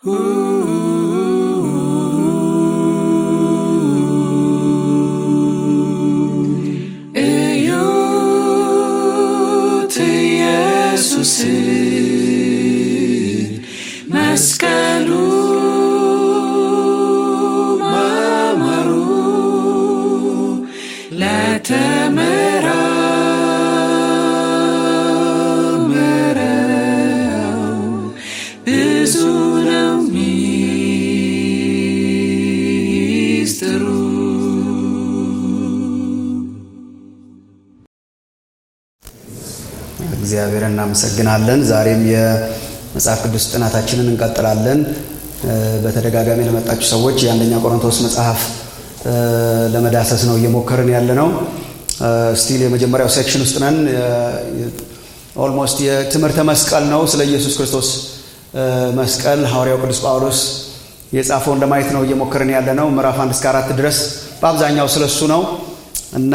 እዩት ኢየሱስን መስቀሉ ማማሩ ለተመራመረው ብዙ ነው ሚስጥሩ። እግዚአብሔር እናመሰግናለን። ዛሬም የመጽሐፍ ቅዱስ ጥናታችንን እንቀጥላለን። እ፣ በተደጋጋሚ ለመጣችሁ ሰዎች የአንደኛ ቆሮንቶስ መጽሐፍ እ፣ ለመዳሰስ ነው እየሞከርን ያለ ነው። ስቲል የመጀመሪያው ሴክሽን ውስጥ ነን። ኦልሞስት የትምህርተ መስቀል ነው። ስለ ኢየሱስ ክርስቶስ እ፣ መስቀል ሐዋርያው ቅዱስ ጳውሎስ የጻፈውን ለማየት ነው እየሞከርን ያለ ነው። ምዕራፍ አንድ እስከ አራት ድረስ በአብዛኛው ስለሱ ነው እና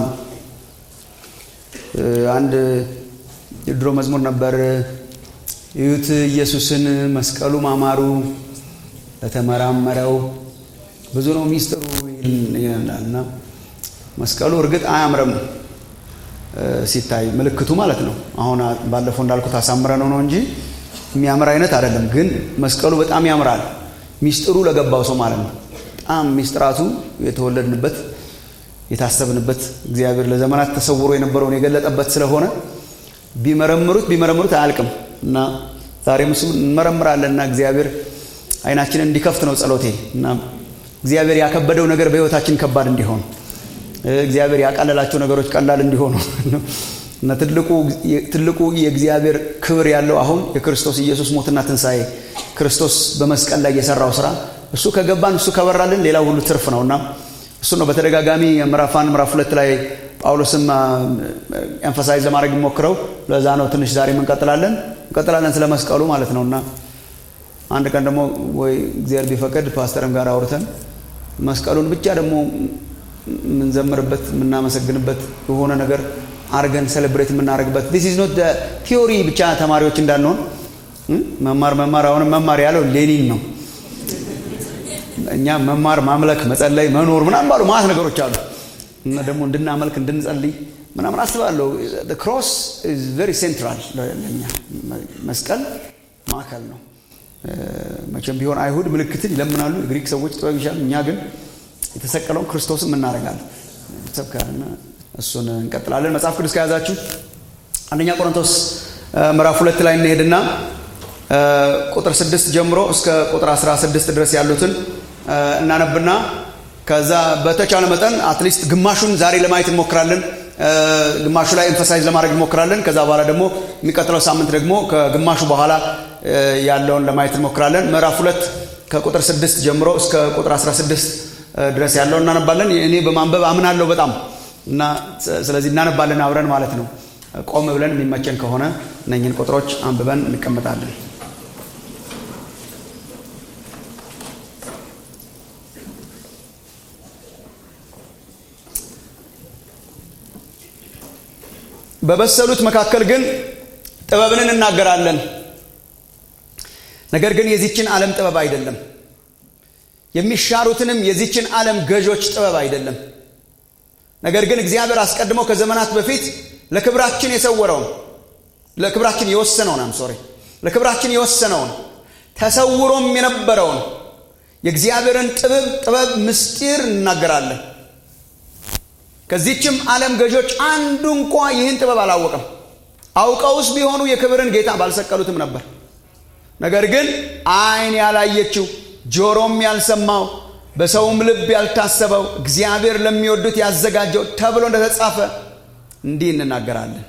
እ፣ አንድ የድሮ መዝሙር ነበር። እዩት ኢየሱስን መስቀሉ ማማሩ ለተመራመረው ብዙ ነው ሚስጥሩ ይላል እና መስቀሉ እርግጥ አያምርም እ፣ ሲታይ ምልክቱ ማለት ነው። አሁን ባለፈው እንዳልኩት አሳምረ ነው ነው እንጂ የሚያምር አይነት አይደለም። ግን መስቀሉ በጣም ያምራል። ሚስጥሩ ለገባው ሰው ማለት ነው። በጣም ሚስጥራቱ የተወለድንበት የታሰብንበት እግዚአብሔር ለዘመናት ተሰውሮ የነበረውን የገለጠበት ስለሆነ ቢመረምሩት ቢመረምሩት አያልቅም እና ዛሬም እሱ እንመረምራለን እና እግዚአብሔር አይናችንን እንዲከፍት ነው ጸሎቴ እና እግዚአብሔር ያከበደው ነገር በሕይወታችን ከባድ እንዲሆን እ፣ እግዚአብሔር ያቃለላቸው ነገሮች ቀላል እንዲሆኑ እና ትልቁ ትልቁ የእግዚአብሔር ክብር ያለው አሁን የክርስቶስ ኢየሱስ ሞትና ትንሣኤ ክርስቶስ በመስቀል ላይ የሰራው ስራ እሱ ከገባን እሱ ከበራልን ሌላው ሁሉ ትርፍ ነው እና እሱ ነው በተደጋጋሚ ምዕራፍ አንድ ምዕራፍ ሁለት ላይ ጳውሎስም ኤንፈሳይዝ ለማድረግ የሚሞክረው ለዛ ነው። ትንሽ ዛሬም እንቀጥላለን እንቀጥላለን ስለ መስቀሉ ማለት ነው እና አንድ ቀን ደግሞ ወይ እግዚአብሔር ቢፈቅድ ፓስተርም ጋር አውርተን መስቀሉን ብቻ ደግሞ የምንዘምርበት የምናመሰግንበት የሆነ ነገር አርገን ሴሌብሬት የምናደርግበት ዲስ ኢዝ ኖት ቲዮሪ ብቻ ተማሪዎች እንዳንሆን እ? መማር መማር አሁንም መማር ያለው ሌኒን ነው። እኛ መማር ማምለክ መጸለይ መኖር ምናምን ባሉ ማለት ነገሮች አሉ እና ደግሞ እንድናመልክ እንድንጸልይ ምናምን አስባለሁ ክሮስ ቨሪ ሴንትራል ለኛ መስቀል ማዕከል ነው እ፣ መቼም ቢሆን አይሁድ ምልክትን ይለምናሉ የግሪክ ሰዎች ጥበብ ይሻል እኛ ግን የተሰቀለውን ክርስቶስን እናደርጋለን ሰብከና እሱን እንቀጥላለን መጽሐፍ ቅዱስ ከያዛችሁ አንደኛ ቆሮንቶስ እ፣ ምዕራፍ ሁለት ላይ እንሄድና እ፣ ቁጥር ስድስት ጀምሮ እስከ ቁጥር 16 ድረስ ያሉትን እ፣ እናነብና ከዛ በተቻለ መጠን አትሊስት ግማሹን ዛሬ ለማየት እንሞክራለን። እ፣ ግማሹ ላይ ኤምፈሳይዝ ለማድረግ እንሞክራለን። ከዛ በኋላ ደግሞ የሚቀጥለው ሳምንት ደግሞ ከግማሹ በኋላ እ፣ ያለውን ለማየት እንሞክራለን። ምዕራፍ ሁለት ከቁጥር ስድስት ጀምሮ እስከ ቁጥር 16 ድረስ ያለውን እናነባለን። እኔ በማንበብ አምናለሁ በጣም እና ስለዚህ እናነባለን አብረን ማለት ነው። ቆም ብለን የሚመቸን ከሆነ እነኝን ቁጥሮች አንብበን እንቀመጣለን። በበሰሉት መካከል ግን ጥበብን እናገራለን። ነገር ግን የዚችን ዓለም ጥበብ አይደለም፣ የሚሻሩትንም የዚችን ዓለም ገዦች ጥበብ አይደለም። ነገር ግን እግዚአብሔር አስቀድሞ ከዘመናት በፊት ለክብራችን የሰወረውን ለክብራችን የወሰነውን አም ሶሪ ለክብራችን የወሰነውን ተሰውሮም የነበረውን የእግዚአብሔርን ጥበብ ጥበብ ምስጢር እናገራለን። ከዚችም ዓለም ገዦች አንዱ እንኳ ይህን ጥበብ አላወቀም። አውቀውስ ቢሆኑ የክብርን ጌታ ባልሰቀሉትም ነበር። ነገር ግን ዓይን ያላየችው ጆሮም ያልሰማው በሰውም ልብ ያልታሰበው እግዚአብሔር ለሚወዱት ያዘጋጀው ተብሎ እንደተጻፈ እንዲህ እንናገራለን።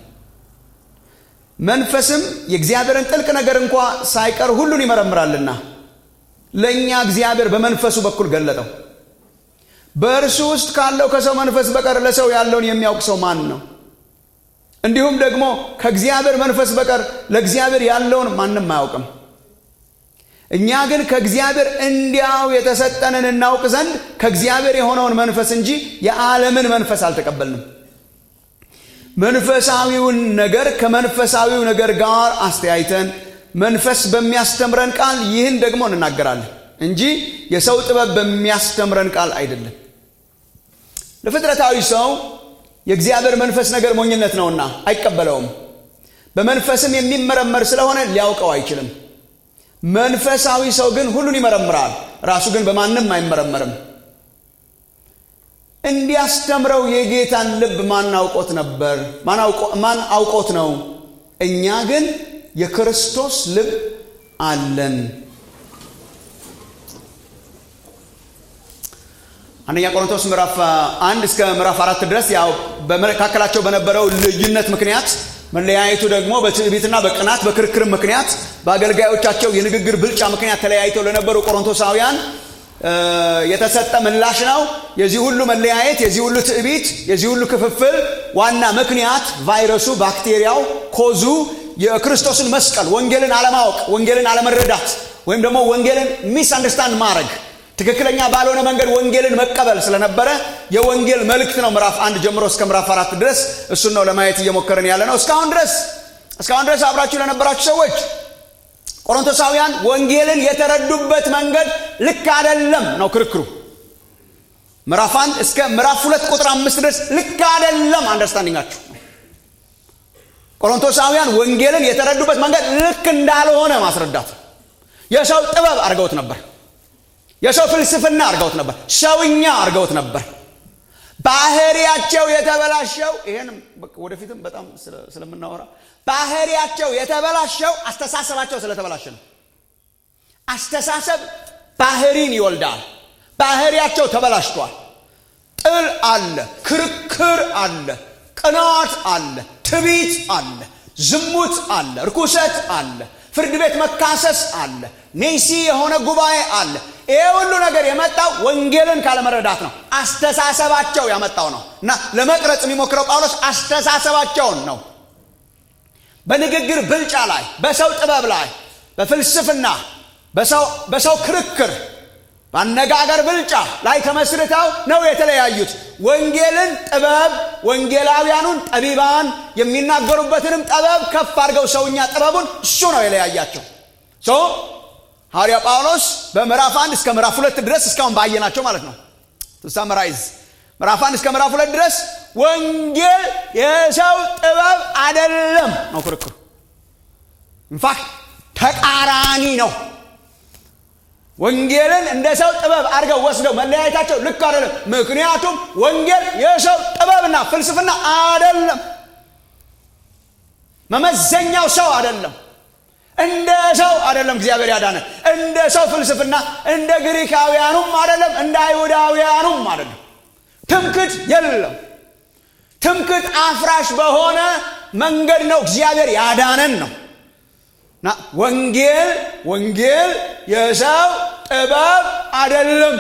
መንፈስም የእግዚአብሔርን ጥልቅ ነገር እንኳ ሳይቀር ሁሉን ይመረምራልና ለእኛ እግዚአብሔር በመንፈሱ በኩል ገለጠው። በእርሱ ውስጥ ካለው ከሰው መንፈስ በቀር ለሰው ያለውን የሚያውቅ ሰው ማን ነው? እንዲሁም ደግሞ ከእግዚአብሔር መንፈስ በቀር ለእግዚአብሔር ያለውን ማንም አያውቅም። እኛ ግን ከእግዚአብሔር እንዲያው የተሰጠንን እናውቅ ዘንድ ከእግዚአብሔር የሆነውን መንፈስ እንጂ የዓለምን መንፈስ አልተቀበልንም። መንፈሳዊውን ነገር ከመንፈሳዊው ነገር ጋር አስተያይተን መንፈስ በሚያስተምረን ቃል ይህን ደግሞ እንናገራለን እንጂ የሰው ጥበብ በሚያስተምረን ቃል አይደለም። ለፍጥረታዊ ሰው የእግዚአብሔር መንፈስ ነገር ሞኝነት ነውና አይቀበለውም። በመንፈስም የሚመረመር ስለሆነ ሊያውቀው አይችልም። መንፈሳዊ ሰው ግን ሁሉን ይመረምራል፣ ራሱ ግን በማንም አይመረመርም። እንዲያስተምረው የጌታን ልብ ማን አውቆት ነበር? ማን አውቆት ነው? እኛ ግን የክርስቶስ ልብ አለን። አንደኛ ቆሮንቶስ ምዕራፍ አንድ እስከ ምዕራፍ አራት ድረስ ያው በመካከላቸው በነበረው ልዩነት ምክንያት መለያየቱ ደግሞ በትዕቢትና በቅናት በክርክር ምክንያት በአገልጋዮቻቸው የንግግር ብልጫ ምክንያት ተለያይተው ለነበሩ ቆሮንቶሳውያን የተሰጠ ምላሽ ነው። የዚህ ሁሉ መለያየት፣ የዚህ ሁሉ ትዕቢት፣ የዚህ ሁሉ ክፍፍል ዋና ምክንያት ቫይረሱ፣ ባክቴሪያው፣ ኮዙ የክርስቶስን መስቀል ወንጌልን አለማወቅ፣ ወንጌልን አለመረዳት ወይም ደግሞ ወንጌልን ሚስ አንደርስታንድ ማድረግ ትክክለኛ ባልሆነ መንገድ ወንጌልን መቀበል ስለነበረ የወንጌል መልእክት ነው። ምዕራፍ አንድ ጀምሮ እስከ ምዕራፍ አራት ድረስ እሱን ነው ለማየት እየሞከርን ያለ ነው። እስካሁን ድረስ እስካሁን ድረስ አብራችሁ ለነበራችሁ ሰዎች ቆሮንቶሳውያን ወንጌልን የተረዱበት መንገድ ልክ አይደለም ነው ክርክሩ። ምዕራፍ አንድ እስከ ምዕራፍ ሁለት ቁጥር አምስት ድረስ ልክ አይደለም አንደርስታንዲንጋችሁ። ቆሮንቶሳውያን ወንጌልን የተረዱበት መንገድ ልክ እንዳልሆነ ማስረዳት የሰው ጥበብ አድርገውት ነበር። የሰው ፍልስፍና አድርገውት ነበር። ሰውኛ አድርገውት ነበር። ባህሪያቸው የተበላሸው ይሄን ወደፊትም በጣም ስለምናወራ ባህሪያቸው የተበላሸው አስተሳሰባቸው ስለተበላሸ ነው። አስተሳሰብ ባህሪን ይወልዳል። ባህሪያቸው ተበላሽቷል። ጥል አለ፣ ክርክር አለ፣ ቅናት አለ፣ ትቢት አለ፣ ዝሙት አለ፣ ርኩሰት አለ፣ ፍርድ ቤት መካሰስ አለ፣ ኔሲ የሆነ ጉባኤ አለ። ይሄ ሁሉ ነገር የመጣው ወንጌልን ካለመረዳት ነው። አስተሳሰባቸው ያመጣው ነው እና ለመቅረጽ የሚሞክረው ጳውሎስ አስተሳሰባቸውን ነው። በንግግር ብልጫ ላይ፣ በሰው ጥበብ ላይ፣ በፍልስፍና፣ በሰው ክርክር፣ በአነጋገር ብልጫ ላይ ተመስርተው ነው የተለያዩት። ወንጌልን ጥበብ፣ ወንጌላውያኑን ጠቢባን የሚናገሩበትንም ጥበብ ከፍ አድርገው ሰውኛ ጥበቡን እሱ ነው የለያያቸው። ሐዋርያ ጳውሎስ በምዕራፍ አንድ እስከ ምዕራፍ ሁለት ድረስ እስካሁን ባየናቸው ማለት ነው ሳመራይዝ ምዕራፍ አንድ እስከ ምዕራፍ ሁለት ድረስ ወንጌል የሰው ጥበብ አይደለም ነው ክርክሩ። ኢንፋክት ተቃራኒ ነው። ወንጌልን እንደ ሰው ጥበብ አድርገው ወስደው መለያየታቸው ልክ አይደለም። ምክንያቱም ወንጌል የሰው ጥበብና ፍልስፍና አይደለም። መመዘኛው ሰው አይደለም። እንደ ሰው አይደለም እግዚአብሔር ያዳነ እንደ ሰው ፍልስፍና እንደ ግሪካውያኑም አይደለም እንደ አይሁዳውያኑም አይደለም ትምክት የለም ትምክት አፍራሽ በሆነ መንገድ ነው እግዚአብሔር ያዳነን ነው እና ወንጌል ወንጌል የሰው ጥበብ አይደለም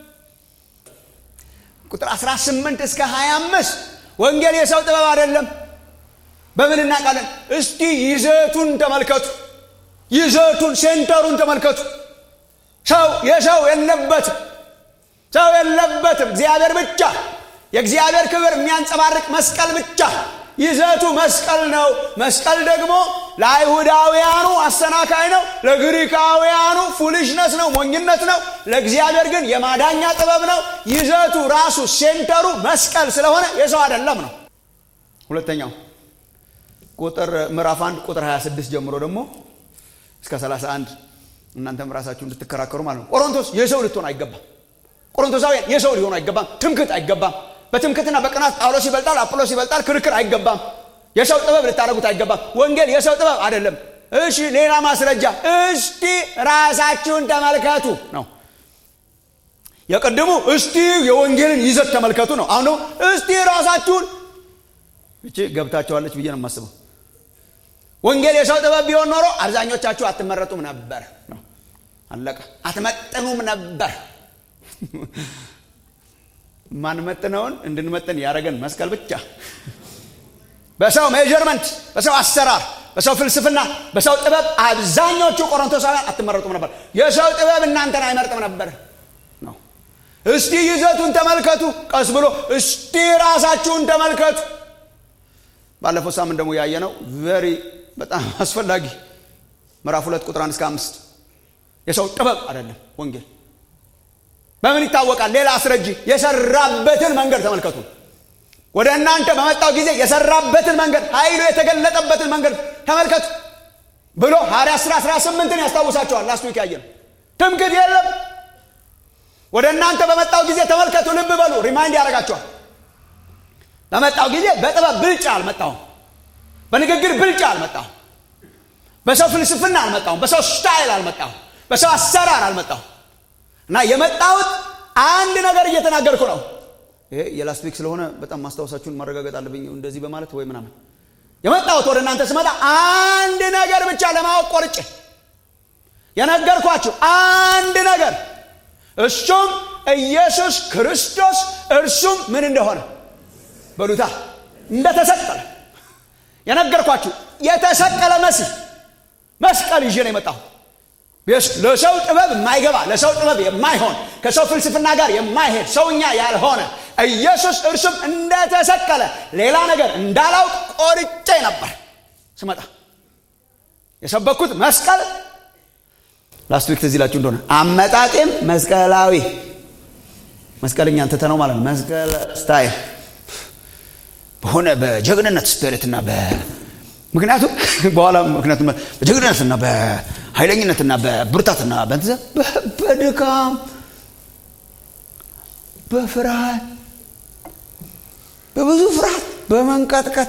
ቁጥር 18 እስከ 25 ወንጌል የሰው ጥበብ አይደለም በምን እናውቃለን እስቲ ይዘቱን ተመልከቱ ይዘቱን ሴንተሩን ተመልከቱ ሰው የሰው የለበትም ሰው የለበትም እግዚአብሔር ብቻ የእግዚአብሔር ክብር የሚያንጸባርቅ መስቀል ብቻ ይዘቱ መስቀል ነው መስቀል ደግሞ ለአይሁዳውያኑ አሰናካይ ነው ለግሪካውያኑ ፉሊሽነስ ነው ሞኝነት ነው ለእግዚአብሔር ግን የማዳኛ ጥበብ ነው ይዘቱ ራሱ ሴንተሩ መስቀል ስለሆነ የሰው አይደለም ነው ሁለተኛው ቁጥር ምዕራፍ 1 ቁጥር 26 ጀምሮ ደግሞ እስከ 31 እናንተም ራሳችሁ እንድትከራከሩ ማለት ነው ቆሮንቶስ የሰው ልትሆን አይገባም ቆሮንቶሳውያን የሰው ሊሆኑ አይገባም ትምክት አይገባም በትምክትና በቅናት ጳውሎስ ይበልጣል አጵሎስ ይበልጣል ክርክር አይገባም የሰው ጥበብ ልታደረጉት አይገባም ወንጌል የሰው ጥበብ አይደለም እሺ ሌላ ማስረጃ እስቲ ራሳችሁን ተመልከቱ ነው የቅድሙ እስቲ የወንጌልን ይዘት ተመልከቱ ነው አሁን ደግሞ እስቲ ራሳችሁን እቺ ገብታቸዋለች ብዬ ነው የማስበው ወንጌል የሰው ጥበብ ቢሆን ኖሮ አብዛኞቻችሁ አትመረጡም ነበር ነው አለቀ አትመጥኑም ነበር ማንመጥነውን እንድንመጥን ያደረገን መስቀል ብቻ በሰው ሜጀርመንት በሰው አሰራር በሰው ፍልስፍና በሰው ጥበብ አብዛኞቹ ቆሮንቶሳውያን አትመረጡም ነበር የሰው ጥበብ እናንተን አይመርጥም ነበር ነው እስቲ ይዘቱን ተመልከቱ ቀስ ብሎ እስቲ ራሳችሁን ተመልከቱ ባለፈው ሳምንት ደግሞ ያየ ነው ቨሪ በጣም አስፈላጊ ምዕራፍ ሁለት ቁጥር አንድ እስከ አምስት የሰው ጥበብ አይደለም ወንጌል በምን ይታወቃል ሌላ አስረጂ የሰራበትን መንገድ ተመልከቱ ወደ እናንተ በመጣው ጊዜ የሰራበትን መንገድ ኃይሉ የተገለጠበትን መንገድ ተመልከቱ ብሎ ሐዋርያ ሥራ 18ን ያስታውሳቸዋል ላስት ዊክ ያየን ትምክት የለም ወደ እናንተ በመጣው ጊዜ ተመልከቱ ልብ በሉ ሪማይንድ ያደርጋቸዋል በመጣው ጊዜ በጥበብ ብልጫ አልመጣሁም በንግግር ብልጫ አልመጣሁም በሰው ፍልስፍና አልመጣሁም በሰው ስታይል አልመጣሁም በሰው አሰራር አልመጣሁም እና የመጣሁት አንድ ነገር እየተናገርኩ ነው ይሄ የላስት ዊክ ስለሆነ በጣም ማስታወሳችሁን ማረጋገጥ አለብኝ እንደዚህ በማለት ወይ ምናምን የመጣሁት ወደ እናንተ ስመጣ አንድ ነገር ብቻ ለማወቅ ቆርጬ የነገርኳችሁ አንድ ነገር እሱም ኢየሱስ ክርስቶስ እርሱም ምን እንደሆነ በሉታ እንደተሰቀለ የነገርኳችሁ የተሰቀለ መሲህ መስቀል ይዤ ነው የመጣሁ ለሰው ጥበብ የማይገባ ለሰው ጥበብ የማይሆን ከሰው ፍልስፍና ጋር የማይሄድ ሰውኛ ያልሆነ ኢየሱስ እርሱም እንደተሰቀለ ሌላ ነገር እንዳላውቅ ቆርጬ ነበር ስመጣ የሰበኩት መስቀል ላስት ዊክ ትዝ ይላችሁ እንደሆነ አመጣጤም መስቀላዊ መስቀልኛን ትተነው ማለት ነው መስቀል ስታይል በሆነ በጀግንነት ስፒሪትና ምክንያቱም በኋላ ምክንያቱም በጀግንነትና በኃይለኝነትና በብርታትና በንትዘ በድካም በፍርሃት በብዙ ፍርሃት በመንቀጥቀጥ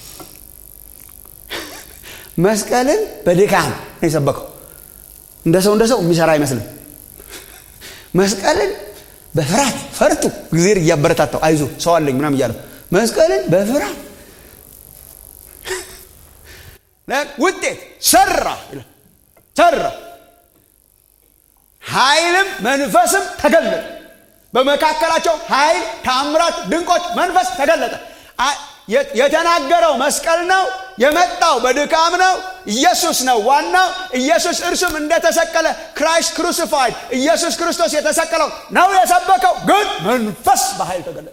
መስቀልን በድካም ነው የሰበከው እንደ ሰው እንደ ሰው የሚሰራ አይመስልም መስቀልን በፍርሃት ፈርቱ ጊዜር እያበረታታው አይዞ ሰው አለኝ ምናም እያለው መስቀልን በፍርሃት ውጤት ሰራ ሰራ ኃይልም መንፈስም ተገለጠ በመካከላቸው ኃይል ታምራት ድንቆች መንፈስ ተገለጠ የተናገረው መስቀል ነው የመጣው በድካም ነው ኢየሱስ ነው ዋናው ኢየሱስ እርሱም እንደተሰቀለ ክራይስት ክሩሲፋይድ ኢየሱስ ክርስቶስ የተሰቀለው ነው የሰበከው ግን መንፈስ በኃይል ተገለጠ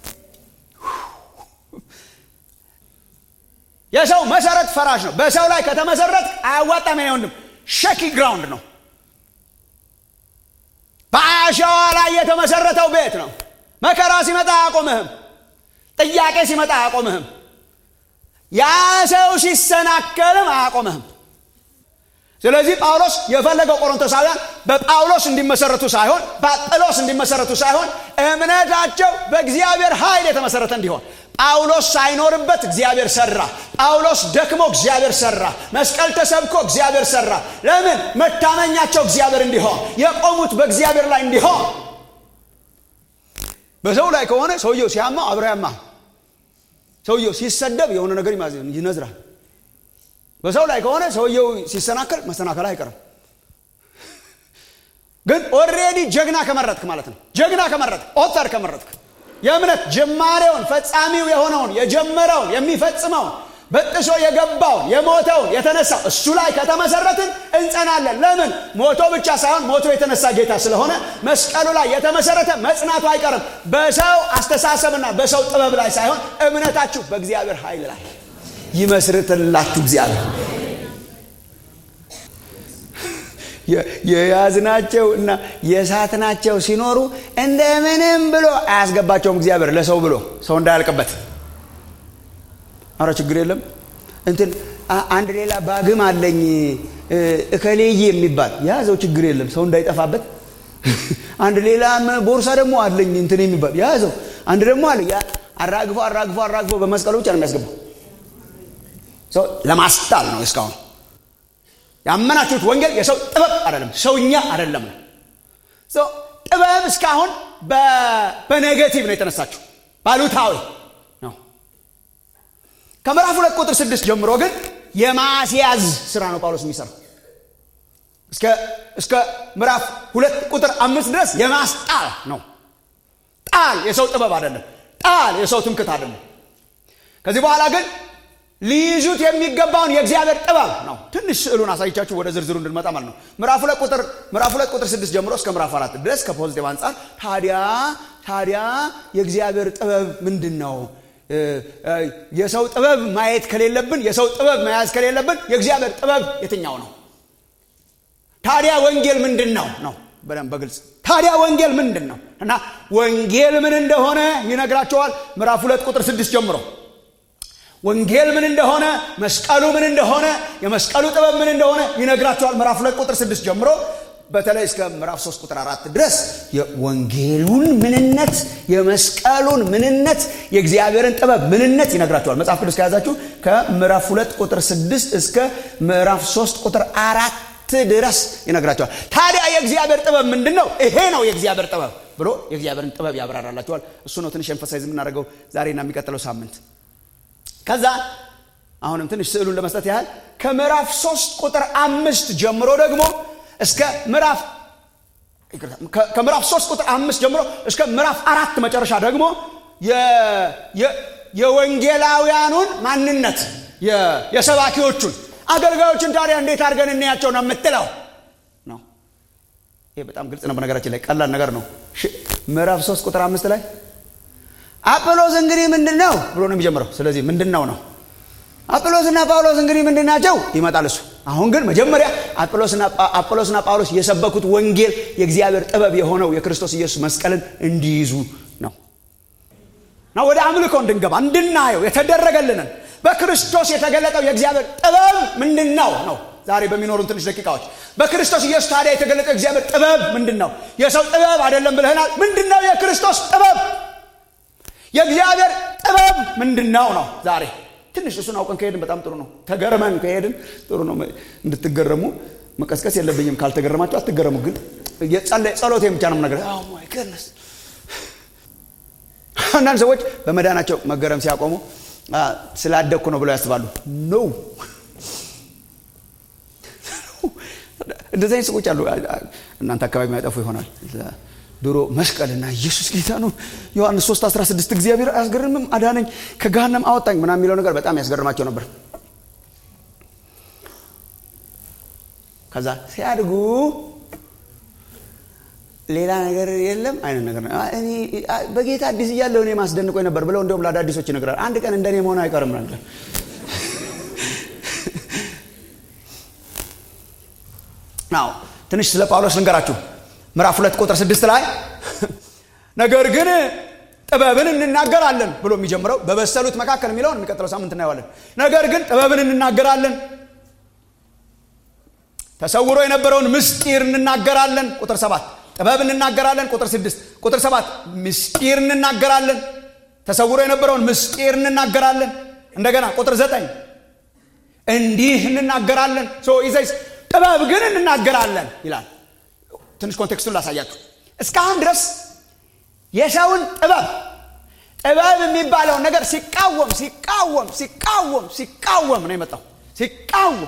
የሰው መሰረት ፈራሽ ነው በሰው ላይ ከተመሰረት አያዋጣም ኔ ወንድም ሸኪ ግራውንድ ነው በአሸዋ ላይ የተመሰረተው ቤት ነው መከራ ሲመጣ አያቆምህም ጥያቄ ሲመጣ አያቆምህም ያ ሰው ሲሰናከልም አያቆምህም ስለዚህ ጳውሎስ የፈለገው ቆሮንቶሳውያን በጳውሎስ እንዲመሰረቱ ሳይሆን በአጵሎስ እንዲመሰረቱ ሳይሆን እምነታቸው በእግዚአብሔር ኃይል የተመሰረተ እንዲሆን ጳውሎስ ሳይኖርበት እግዚአብሔር ሰራ ጳውሎስ ደክሞ እግዚአብሔር ሰራ መስቀል ተሰብኮ እግዚአብሔር ሰራ ለምን መታመኛቸው እግዚአብሔር እንዲሆን የቆሙት በእግዚአብሔር ላይ እንዲሆን በሰው ላይ ከሆነ ሰውየው ሲያማው አብረ ያማ ሰውየው ሲሰደብ የሆነ ነገር ይነዝራል በሰው ላይ ከሆነ ሰውየው ሲሰናከል መሰናከል አይቀርም ግን ኦሬዲ ጀግና ከመረጥክ ማለት ነው ጀግና ከመረጥክ ኦተር ከመረጥክ የእምነት ጀማሬውን ፈጻሚው የሆነውን የጀመረውን የሚፈጽመውን በጥሶ የገባውን የሞተውን የተነሳው እሱ ላይ ከተመሰረትን እንጸናለን ለምን ሞቶ ብቻ ሳይሆን ሞቶ የተነሳ ጌታ ስለሆነ መስቀሉ ላይ የተመሰረተ መጽናቱ አይቀርም በሰው አስተሳሰብና በሰው ጥበብ ላይ ሳይሆን እምነታችሁ በእግዚአብሔር ኃይል ላይ ይመስርትላችሁ እግዚአብሔር የያዝናቸው እና የሳትናቸው ሲኖሩ እንደምንም ብሎ አያስገባቸውም እግዚአብሔር ለሰው ብሎ ሰው እንዳያልቅበት አረ ችግር የለም እንትን አንድ ሌላ ባግም አለኝ እከሌዬ የሚባል ያዘው ችግር የለም ሰው እንዳይጠፋበት አንድ ሌላ ቦርሳ ደግሞ አለኝ እንትን የሚባል ያዘው አንድ ደግሞ አለ አራግፎ አራግፎ አራግፎ በመስቀሉ ብቻ ነው የሚያስገባው ለማስጣል ነው እስካሁን ያመናችሁት ወንጌል የሰው ጥበብ አይደለም ሰውኛ አይደለም ነው ጥበብ እስካሁን በኔጌቲቭ ነው የተነሳችሁ ባሉታዊ ነው ከምዕራፍ ሁለት ቁጥር ስድስት ጀምሮ ግን የማስያዝ ስራ ነው ጳውሎስ የሚሰራው እስከ ምዕራፍ ሁለት ቁጥር አምስት ድረስ የማስጣል ነው ጣል የሰው ጥበብ አይደለም ጣል የሰው ትምክት አይደለም ከዚህ በኋላ ግን ሊይዙት የሚገባውን የእግዚአብሔር ጥበብ ነው ትንሽ ስዕሉን አሳይቻችሁ ወደ ዝርዝሩ እንድንመጣ ማለት ነው ምዕራፍ ሁለት ቁጥር ምዕራፍ ሁለት ቁጥር ስድስት ጀምሮ እስከ ምዕራፍ አራት ድረስ ከፖዚቲቭ አንጻር ታዲያ ታዲያ የእግዚአብሔር ጥበብ ምንድን ነው የሰው ጥበብ ማየት ከሌለብን የሰው ጥበብ መያዝ ከሌለብን የእግዚአብሔር ጥበብ የትኛው ነው ታዲያ ወንጌል ምንድን ነው ነው በደንብ በግልጽ ታዲያ ወንጌል ምንድን ነው እና ወንጌል ምን እንደሆነ ይነግራቸዋል ምዕራፍ ሁለት ቁጥር ስድስት ጀምሮ ወንጌል ምን እንደሆነ መስቀሉ ምን እንደሆነ የመስቀሉ ጥበብ ምን እንደሆነ ይነግራቸዋል ምዕራፍ ሁለት ቁጥር ስድስት ጀምሮ በተለይ እስከ ምዕራፍ 3 ቁጥር አራት ድረስ የወንጌሉን ምንነት የመስቀሉን ምንነት የእግዚአብሔርን ጥበብ ምንነት ይነግራቸዋል መጽሐፍ ቅዱስ ከያዛችሁ ከምዕራፍ 2 ቁጥር 6 እስከ ምዕራፍ 3 ቁጥር አራት ድረስ ይነግራቸዋል ታዲያ የእግዚአብሔር ጥበብ ምንድን ነው ይሄ ነው የእግዚአብሔር ጥበብ ብሎ የእግዚአብሔርን ጥበብ ያብራራላቸዋል እሱ ነው ትንሽ ኤንፈሳይዝ የምናደርገው ዛሬና የሚቀጥለው ሳምንት ከዛ አሁንም ትንሽ ስዕሉን ለመስጠት ያህል ከምዕራፍ 3 ቁጥር አምስት ጀምሮ ደግሞ እስከ ምዕራፍ ከምዕራፍ 3 ቁጥር አምስት ጀምሮ እስከ ምዕራፍ አራት መጨረሻ ደግሞ የወንጌላውያኑን ማንነት የሰባኪዎቹን አገልጋዮችን ታዲያ እንዴት አድርገን እንያቸው ነው የምትለው ነው ይሄ በጣም ግልጽ ነው በነገራችን ላይ ቀላል ነገር ነው ምዕራፍ 3 ቁጥር አምስት ላይ አጵሎስ እንግዲህ ምንድን ነው ብሎ ነው የሚጀምረው ስለዚህ ምንድን ነው ነው አጵሎስና ጳውሎስ እንግዲህ ምንድን ናቸው ይመጣል እሱ አሁን ግን መጀመሪያ አጵሎስና ጳውሎስ የሰበኩት ወንጌል የእግዚአብሔር ጥበብ የሆነው የክርስቶስ ኢየሱስ መስቀልን እንዲይዙ ነው እና ወደ አምልኮ እንድንገባ እንድናየው የተደረገልንን በክርስቶስ የተገለጠው የእግዚአብሔር ጥበብ ምንድን ነው ነው ዛሬ በሚኖሩን ትንሽ ደቂቃዎች በክርስቶስ ኢየሱስ ታዲያ የተገለጠው የእግዚአብሔር ጥበብ ምንድን ነው የሰው ጥበብ አይደለም ብለህናል ምንድን ነው የክርስቶስ ጥበብ የእግዚአብሔር ጥበብ ምንድን ነው ነው ዛሬ ትንሽ እሱን አውቀን ከሄድን በጣም ጥሩ ነው ተገርመን ከሄድን ጥሩ ነው እንድትገረሙ መቀስቀስ የለብኝም ካልተገረማቸው አትገረሙ ግን ጸሎቴ ብቻ ነው ነገር አንዳንድ ሰዎች በመዳናቸው መገረም ሲያቆሙ ስላደግኩ ነው ብለው ያስባሉ ኖ እንደዚህ አይነት ሰዎች አሉ እናንተ አካባቢ የሚያጠፉ ይሆናል ድሮ መስቀልና ኢየሱስ ጌታ ነው ዮሐንስ 3 16 እግዚአብሔር አያስገርምም አዳነኝ ከገሃነም አወጣኝ ምና የሚለው ነገር በጣም ያስገርማቸው ነበር ከዛ ሲያድጉ ሌላ ነገር የለም አይነት ነገር በጌታ አዲስ እያለሁ እኔ ማስደንቆኝ ነበር ብለው እንዲሁም ለአዳዲሶች ይነግራል አንድ ቀን እንደኔ መሆን አይቀርም ነገር ናው ትንሽ ስለ ጳውሎስ ልንገራችሁ ምዕራፍ ሁለት ቁጥር ስድስት ላይ ነገር ግን ጥበብን እንናገራለን ብሎ የሚጀምረው በበሰሉት መካከል የሚለውን የሚቀጥለው ሳምንት እናየዋለን ነገር ግን ጥበብን እንናገራለን ተሰውሮ የነበረውን ምስጢር እንናገራለን ቁጥር ሰባት ጥበብ እንናገራለን ቁጥር ስድስት ቁጥር ሰባት ምስጢር እንናገራለን ተሰውሮ የነበረውን ምስጢር እንናገራለን እንደገና ቁጥር ዘጠኝ እንዲህ እንናገራለን ይዘይስ ጥበብ ግን እንናገራለን ይላል ትንሽ ኮንቴክስቱን ላሳያችሁ እስካሁን ድረስ የሰውን ጥበብ ጥበብ የሚባለውን ነገር ሲቃወም ሲቃወም ሲቃወም ሲቃወም ነው የመጣው ሲቃወም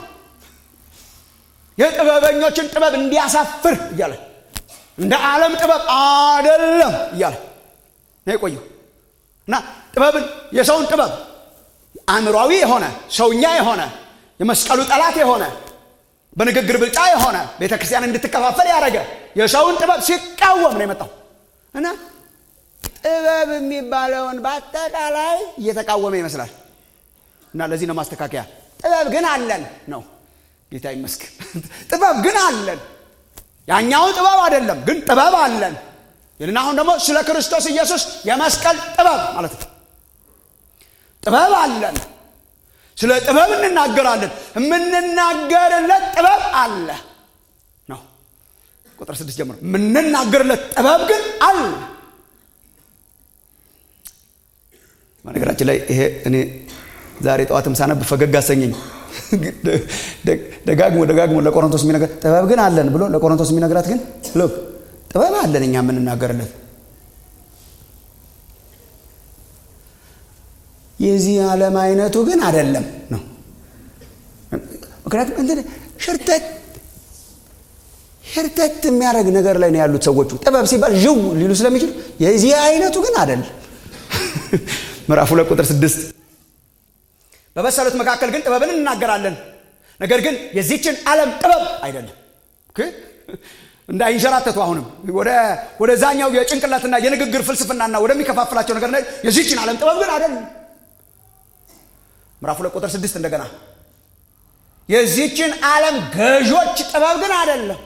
የጥበበኞችን ጥበብ እንዲያሳፍር እያለ እንደ ዓለም ጥበብ አደለም እያለ ነው የቆየው እና ጥበብን የሰውን ጥበብ አእምሯዊ የሆነ ሰውኛ የሆነ የመስቀሉ ጠላት የሆነ በንግግር ብልጫ የሆነ ቤተ ክርስቲያን እንድትከፋፈል ያደረገ የሰውን ጥበብ ሲቃወም ነው የመጣው እና ጥበብ የሚባለውን በአጠቃላይ እየተቃወመ ይመስላል እና ለዚህ ነው ማስተካከያ ጥበብ ግን አለን ነው ጌታ ይመስገን ጥበብ ግን አለን ያኛውን ጥበብ አይደለም ግን ጥበብ አለን ይልና አሁን ደግሞ ስለ ክርስቶስ ኢየሱስ የመስቀል ጥበብ ማለት ነው ጥበብ አለን ስለ ጥበብ እንናገራለን የምንናገርለት ጥበብ አለ ነው ቁጥር ስድስት ጀምሮ የምንናገርለት ጥበብ ግን አለ በነገራችን ላይ ይሄ እኔ ዛሬ ጠዋትም ሳነብ ፈገግ አሰኘኝ ደጋግሞ ደጋግሞ ለቆሮንቶስ የሚነገር ጥበብ ግን አለን ብሎ ለቆሮንቶስ የሚነግራት ግን ሎክ ጥበብ አለን እኛ የምንናገርለት የዚህ ዓለም አይነቱ ግን አይደለም ነው ምክንያቱም እንትን ሽርተት ሽርተት የሚያደርግ ነገር ላይ ነው ያሉት ሰዎቹ ጥበብ ሲባል ዥው ሊሉ ስለሚችሉ የዚህ አይነቱ ግን አይደለም ምዕራፍ ሁለት ቁጥር ስድስት በበሰሉት መካከል ግን ጥበብን እናገራለን ነገር ግን የዚችን ዓለም ጥበብ አይደለም እንዳይንሸራተቱ አሁንም ወደዛኛው የጭንቅላትና የንግግር ፍልስፍናና ወደሚከፋፍላቸው ነገር የዚችን ዓለም ጥበብ ግን አይደለም ምዕራፍ ሁለት ቁጥር ስድስት እንደገና የዚችን ዓለም ገዦች ጥበብ ግን አይደለም።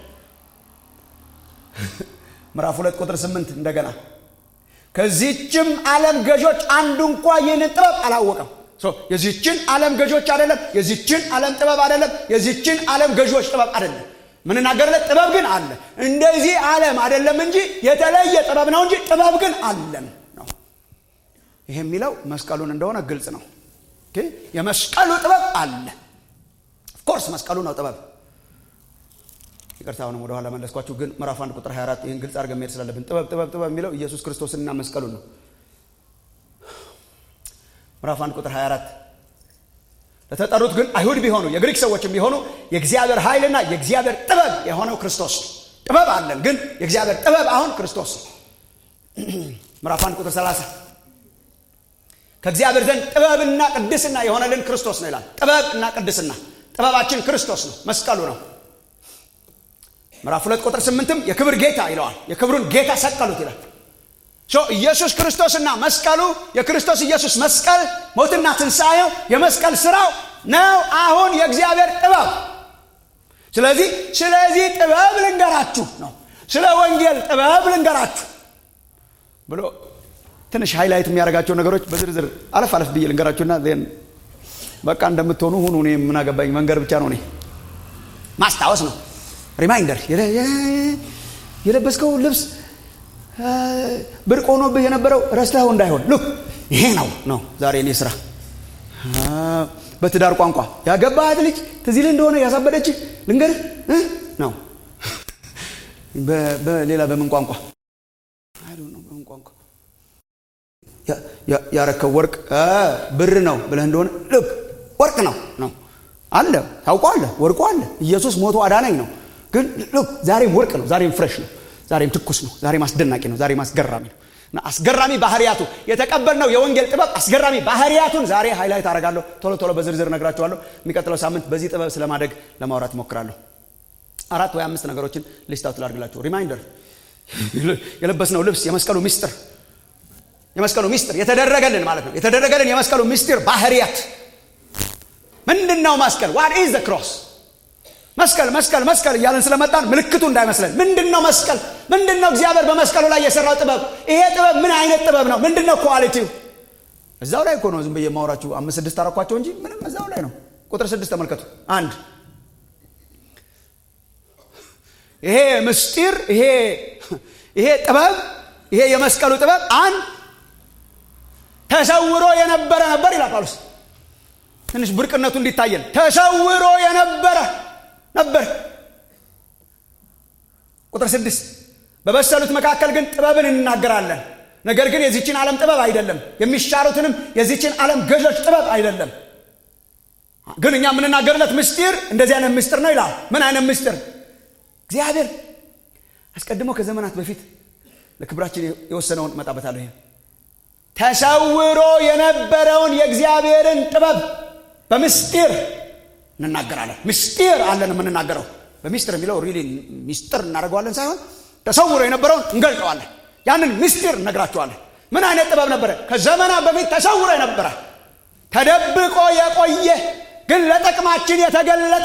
ምዕራፍ ሁለት ቁጥር ስምንት እንደገና ከዚችም ዓለም ገዦች አንዱ እንኳ ይህንን ጥበብ አላወቀም። የዚችን ዓለም ገዦች አይደለም፣ የዚችን ዓለም ጥበብ አይደለም፣ የዚችን ዓለም ገዦች ጥበብ አይደለም። ምንናገርለት ጥበብ ግን አለ። እንደዚህ ዓለም አይደለም እንጂ የተለየ ጥበብ ነው እንጂ ጥበብ ግን አለን ነው። ይሄ የሚለው መስቀሉን እንደሆነ ግልጽ ነው። የመስቀሉ ጥበብ አለ። ኦፍኮርስ መስቀሉ ነው ጥበብ። ይቅርታ አሁንም ወደኋላ መለስኳችሁ፣ ግን ምዕራፍ አንድ ቁጥር 24 ይህን ግልጽ አድርገን መሄድ ስላለብን ጥበብ ጥበብ ጥበብ የሚለው ኢየሱስ ክርስቶስንና መስቀሉን ነው። ምዕራፍ አንድ ቁጥር 24 ለተጠሩት ግን አይሁድ ቢሆኑ የግሪክ ሰዎችም ቢሆኑ የእግዚአብሔር ኃይልና የእግዚአብሔር ጥበብ የሆነው ክርስቶስ ነው። ጥበብ አለን፣ ግን የእግዚአብሔር ጥበብ አሁን ክርስቶስ ነው። ምዕራፍ አንድ ቁጥር 30 ከእግዚአብሔር ዘንድ ጥበብና ቅድስና የሆነልን ክርስቶስ ነው ይላል። ጥበብ እና ቅድስና ጥበባችን ክርስቶስ ነው፣ መስቀሉ ነው። ምዕራፍ ሁለት ቁጥር ስምንትም የክብር ጌታ ይለዋል። የክብሩን ጌታ ሰቀሉት ይላል። ኢየሱስ ክርስቶስና መስቀሉ የክርስቶስ ኢየሱስ መስቀል ሞትና ትንሣኤው የመስቀል ስራው ነው አሁን የእግዚአብሔር ጥበብ። ስለዚህ ስለዚህ ጥበብ ልንገራችሁ ነው፣ ስለ ወንጌል ጥበብ ልንገራችሁ ብሎ ትንሽ ሃይላይት የሚያደርጋቸው ነገሮች በዝርዝር አለፍ አለፍ ብዬ ልንገራችሁና ዜን በቃ እንደምትሆኑ ሁኑ። እኔ ምን አገባኝ፣ መንገድ ብቻ ነው። እኔ ማስታወስ ነው፣ ሪማይንደር። የለበስከው ልብስ ብርቅ ሆኖብህ የነበረው ረስተኸው እንዳይሆን ሉክ ይሄ ነው ነው ዛሬ እኔ ስራ። በትዳር ቋንቋ ያገባሃት ልጅ ትዝ ይልህ እንደሆነ ያሳበደችህ ልንገርህ ነው። በሌላ በምን ቋንቋ በምን ቋንቋ ያረከው ወርቅ ብር ነው ብለህ እንደሆነ ልክ ወርቅ ነው ነው አለ ታውቀዋለህ። ወርቁ አለ። ኢየሱስ ሞቶ አዳናኝ ነው። ግን ልክ ዛሬም ወርቅ ነው። ዛሬም ፍሬሽ ነው። ዛሬም ትኩስ ነው። ዛሬም አስደናቂ ነው። ዛሬም አስገራሚ ነው። እና አስገራሚ ባህሪያቱ የተቀበልነው የወንጌል ጥበብ አስገራሚ ባህሪያቱን ዛሬ ሃይላይት አደርጋለሁ። ቶሎ ቶሎ በዝርዝር እነግራችኋለሁ። የሚቀጥለው ሳምንት በዚህ ጥበብ ስለማደግ ለማውራት እሞክራለሁ። አራት ወይ አምስት ነገሮችን ሊስታውት ላድርግላችሁ። ሪማይንደር የለበስነው ልብስ የመስቀሉ ሚስጥር የመስቀሉ ሚስጥር የተደረገልን ማለት ነው። የተደረገልን የመስቀሉ ሚስጥር ባህሪያት ምንድን ነው? መስቀል ዋት ኢዝ ዘ ክሮስ መስቀል መስቀል መስቀል እያለን ስለመጣን ምልክቱ እንዳይመስለን። ምንድን ነው መስቀል? ምንድን ነው እግዚአብሔር በመስቀሉ ላይ የሰራው ጥበብ? ይሄ ጥበብ ምን አይነት ጥበብ ነው? ምንድን ነው ኳሊቲው? እዛው ላይ እኮ ነው። ዝም ብዬ የማወራችሁ አምስት ስድስት አረኳቸው እንጂ ምንም እዛው ላይ ነው። ቁጥር ስድስት ተመልከቱ። አንድ ይሄ ምስጢር ይሄ ይሄ ጥበብ ይሄ የመስቀሉ ጥበብ አንድ ተሰውሮ የነበረ ነበር ይላል ጳውሎስ። ትንሽ ብርቅነቱ እንዲታየን ተሰውሮ የነበረ ነበር። ቁጥር ስድስት በበሰሉት መካከል ግን ጥበብን እንናገራለን፣ ነገር ግን የዚችን ዓለም ጥበብ አይደለም፣ የሚሻሩትንም የዚችን ዓለም ገዦች ጥበብ አይደለም። ግን እኛ የምንናገርለት ምስጢር እንደዚህ አይነት ምስጢር ነው ይላል። ምን አይነት ምስጢር? እግዚአብሔር አስቀድሞ ከዘመናት በፊት ለክብራችን የወሰነውን እመጣበታለሁ። ይሄ ተሰውሮ የነበረውን የእግዚአብሔርን ጥበብ በምስጢር እንናገራለን። ምስጢር አለን የምንናገረው በሚስጥር የሚለው ሪሊ ሚስጥር እናደርገዋለን ሳይሆን ተሰውሮ የነበረውን እንገልጠዋለን። ያንን ምስጢር እነግራቸዋለን። ምን አይነት ጥበብ ነበረ? ከዘመናት በፊት ተሰውሮ የነበረ ተደብቆ የቆየ ግን ለጥቅማችን የተገለጠ